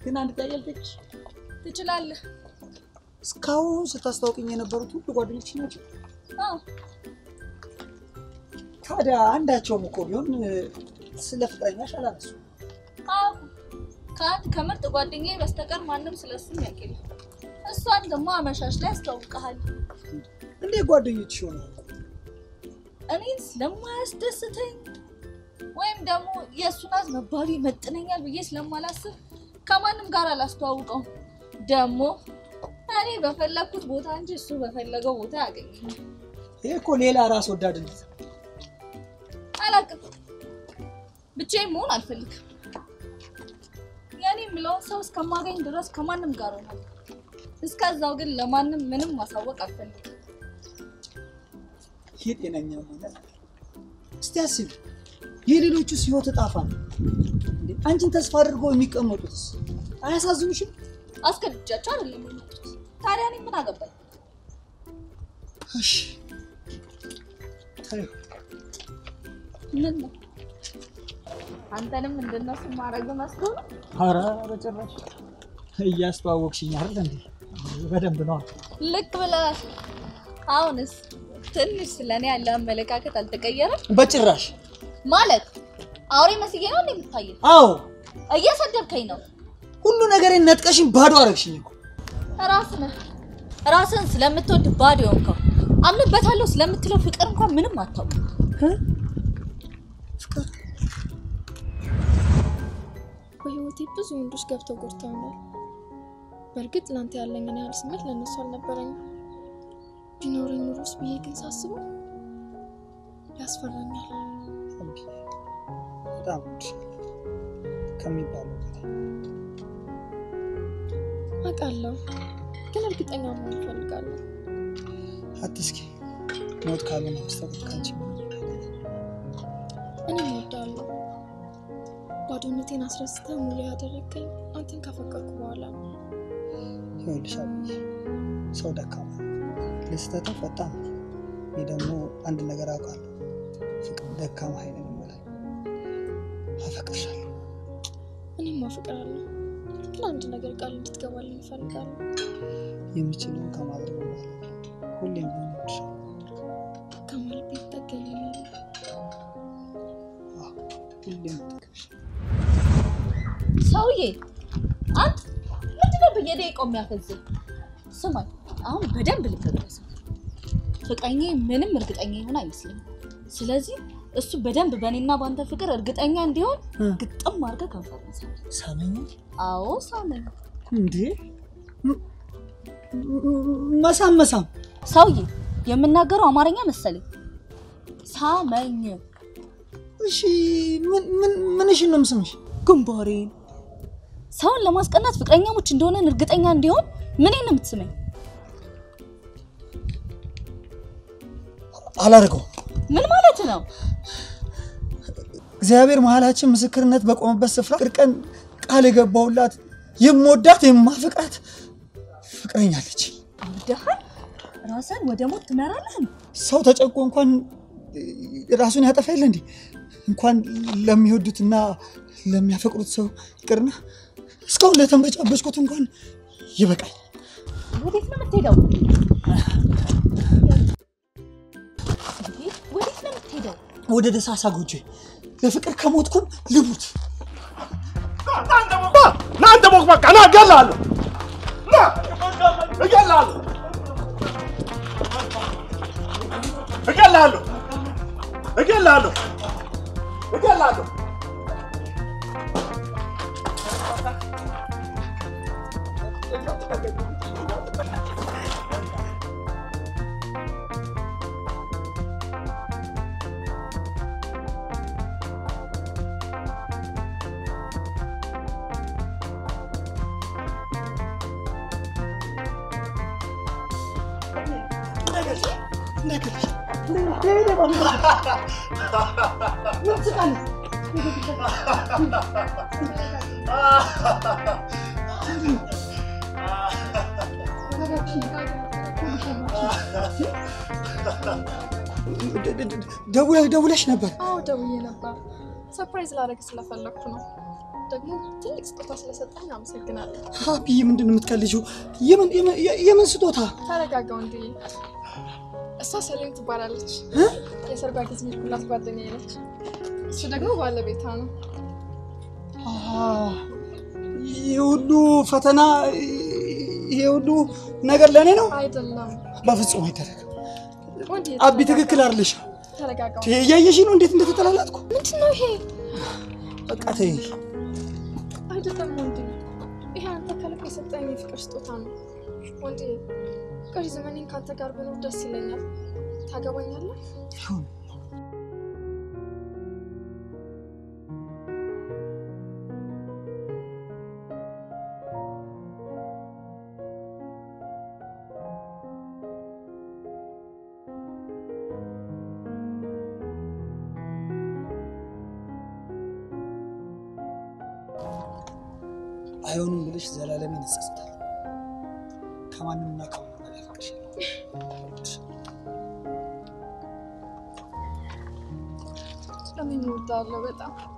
ግን አንድ ጥያቄ ልጠይቅሽ። ትችላለህ። እስካሁን ስታስታውቅኝ የነበሩት ሁሉ ጓደኞች ናቸው። አዎ ታዲያ አንዳቸውም እኮ ቢሆን እ፣ ስለ ፍቅረኛሽ አላነሱ። አዎ ከአንድ ከምርጥ ጓደኛዬ በስተቀር ማንም ስለሱ የሚያውቅ የለም። እሷን ደግሞ አመሻሽ ላይ ያስተዋውቀሃል። እንዴት ጓደኞችሽ ይሆናሉ? እኔን ስለማያስደስተኝ ወይም ደግሞ የእሱ ናት መባሉ ይመጥነኛል ብዬ ስለማላስብ ከማንም ጋር አላስተዋውቀውም። ደግሞ እኔ በፈለግኩት ቦታ እንጂ እሱ በፈለገው ቦታ ያገኘኛል። ይሄ እኮ ሌላ ራስ ወዳድነት ነው። አላውቅም፣ ብቻዬን መሆን አልፈልግም። የኔ የምለውን ሰው እስከማገኝ ድረስ ከማንም ጋር ሆናለሁ። እስከዛው ግን ለማንም ምንም ማሳወቅ አልፈልግም። ይህ ጤነኛ ማለት እስቲ አስቢ፣ የሌሎቹስ ህይወት እጣፋ ነው። እንዴ፣ አንቺን ተስፋ አድርገው የሚቀመጡትስ አያሳዝኑሽም? አስገድጃቸው አይደለም የመጡት። ታዲያ እኔ ምን አገባኝ? እሺ ተይው። ምን ነው አንተንም እንደነሱ ማድረግ መስሎ ነው? ኧረ በጭራሽ እያስተዋወቅሽኝ አይደል እንዴ? በደንብ ነዋ። ልክ ብለህ አሁንስ ትንሽ ስለኔ ያለ አመለካከት አልተቀየረም በጭራሽ ማለት አውሬ መስዬ ነው እንዴ የምታየው? አዎ፣ እየሰደብከኝ ነው። ሁሉ ነገሬን ነጥቀሽኝ ባዶ አረግሽኝ እኮ። ራስህ ነህ ራስህን ስለምትወድ ባዶ የሆንከው። አምንበታለሁ ስለምትለው ፍቅር እንኳን ምንም አታውቅም። በህይወቴ ብዙ ወንዶች ገብተው ጎድተውኛል። በእርግጥ ለአንተ ያለኝን ያህል ስሜት ለእነሱ አልነበረኝም። ቢኖረኝ ኑሮስ ብዬ ግን ሳስበው ያስፈራኛል። በጣም እወድሻለሁ ከሚባለው በላይ። አውቃለሁ፣ ግን እርግጠኛ መሆን እፈልጋለሁ። አትስኪ፣ ሞት ካልሆነ በስተቀር ከአንቺ ምንም እኔም እወዳለሁ። ባዶነቴን አስረስተህ ሙሉ ያደረግከኝ አንተን ካፈቀርኩ በኋላ ነው። ይኸውልሽ አብዬ፣ ሰው ደካማ ነው፣ ለስህተትም ፈጣን ነው። እኔ ደግሞ አንድ ነገር አውቃለሁ፣ ፍቅር ደካማ ኃይልን ይሞላል። አፈቅርሻለሁ። እኔም አፈቅራለሁ፣ ግን አንድ ነገር ቃል እንድትገባልኝ እፈልጋለሁ። የምችለውን ከማድረግ በኋላ ሁሌም ቢሆን እወድሻለሁ። ከማል ቤት ታገኘኛለህ። ሁሌም ሰውዬ አንተ ምንድነው በየደቂቃው የሚያፈዝህ? ስማኝ፣ አሁን በደንብ ልትደረስ ፍቅረኛ ምንም እርግጠኛ ይሆን አይመስልም። ስለዚህ እሱ በደንብ በእኔና በአንተ ፍቅር እርግጠኛ እንዲሆን ግጥም አድርገህ ከንፈር ሳም። ሳመኝ አዎ ሳመኝ። እንዴ ም- ም- መሳም መሳም ሰውዬ የምናገረው አማርኛ መሰለኝ። ሳመኝ። እሺ ምን ምን ምንሽን ነው የምስምሽ? ግንባሬን። ሰውን ለማስቀናት ፍቅረኛሞች እንደሆነን እርግጠኛ እንዲሆን ምን ነው የምትስመኝ? አላደርገውም። ምን ማለት ነው? እግዚአብሔር መሀላችን ምስክርነት በቆመበት ስፍራ ቅርቀን ቃል የገባውላት የምወዳት የማፍቃት ፍቅረኛ አለች። አብደሃል። ራስን ወደ ሞት ትመራለህ። ሰው ተጨንቆ እንኳን ራሱን ያጠፋ የለ እንዴ? እንኳን ለሚወዱትና ለሚያፈቅሩት ሰው ይቅርና እስካሁን ለተንበጫበጭኩት እንኳን ይበቃል። ወዴት ነው የምትሄደው? እንዴ፣ ወዴት ነው የምትሄደው? ወደ ደሳሳ ጎጆ ለፍቅር ከሞትኩም ልሙት። ና አንተ ሞክ በቃ ና እገልሃለሁ፣ ና እገልሃለሁ፣ እገልሃለሁ፣ እገልሃለሁ፣ እገልሃለሁ። ደውለሽ ደውለሽ ነበር? አዎ ደውዬ ነበር። ሰርፕራይዝ ላደርግ ስለፈለግኩ ነው። ደግሞ ትልቅ ስጦታ ስለሰጠኝ አመሰግናለሁ። ሀፒዬ ምንድን ነው የምትቀልጂው? የምን የምን- የምን ስጦታ? ተረጋጋው እንዲ እሷ ሰሌም ትባላለች። የሰርጓ ጊዜ ሄድኩላት ጓደኛዬ ነች። እሱ ደግሞ ባለቤቷ ነው። አሃ፣ ይሄ ሁሉ ፈተና ይሄ ሁሉ ነገር ለእኔ ነው? አይደለም በፍጹም አይደረግም። ወንድ አቢ ትክክል አይደለሽ። ተረጋጋው። እያየሽ ነው እንዴት እንደተጠላላጥኩ። ምንድን ነው ይሄ? በቃ ተይ። አይደለም ወንድ፣ ይሄ አንተ ከልብ የሰጠኝ የፍቅር ስጦታ ነው። ወንድ፣ ቀሪ ዘመኔን ከአንተ ጋር ብኖር ደስ ይለኛል። ታገባኛለህ? አይሆንም ብለሽ ዘላለሜን እጸጸታለሁ። ከማንምና ከማንም በላይ አፈቅርሻለሁ። እኔም እወዳለሁ በጣም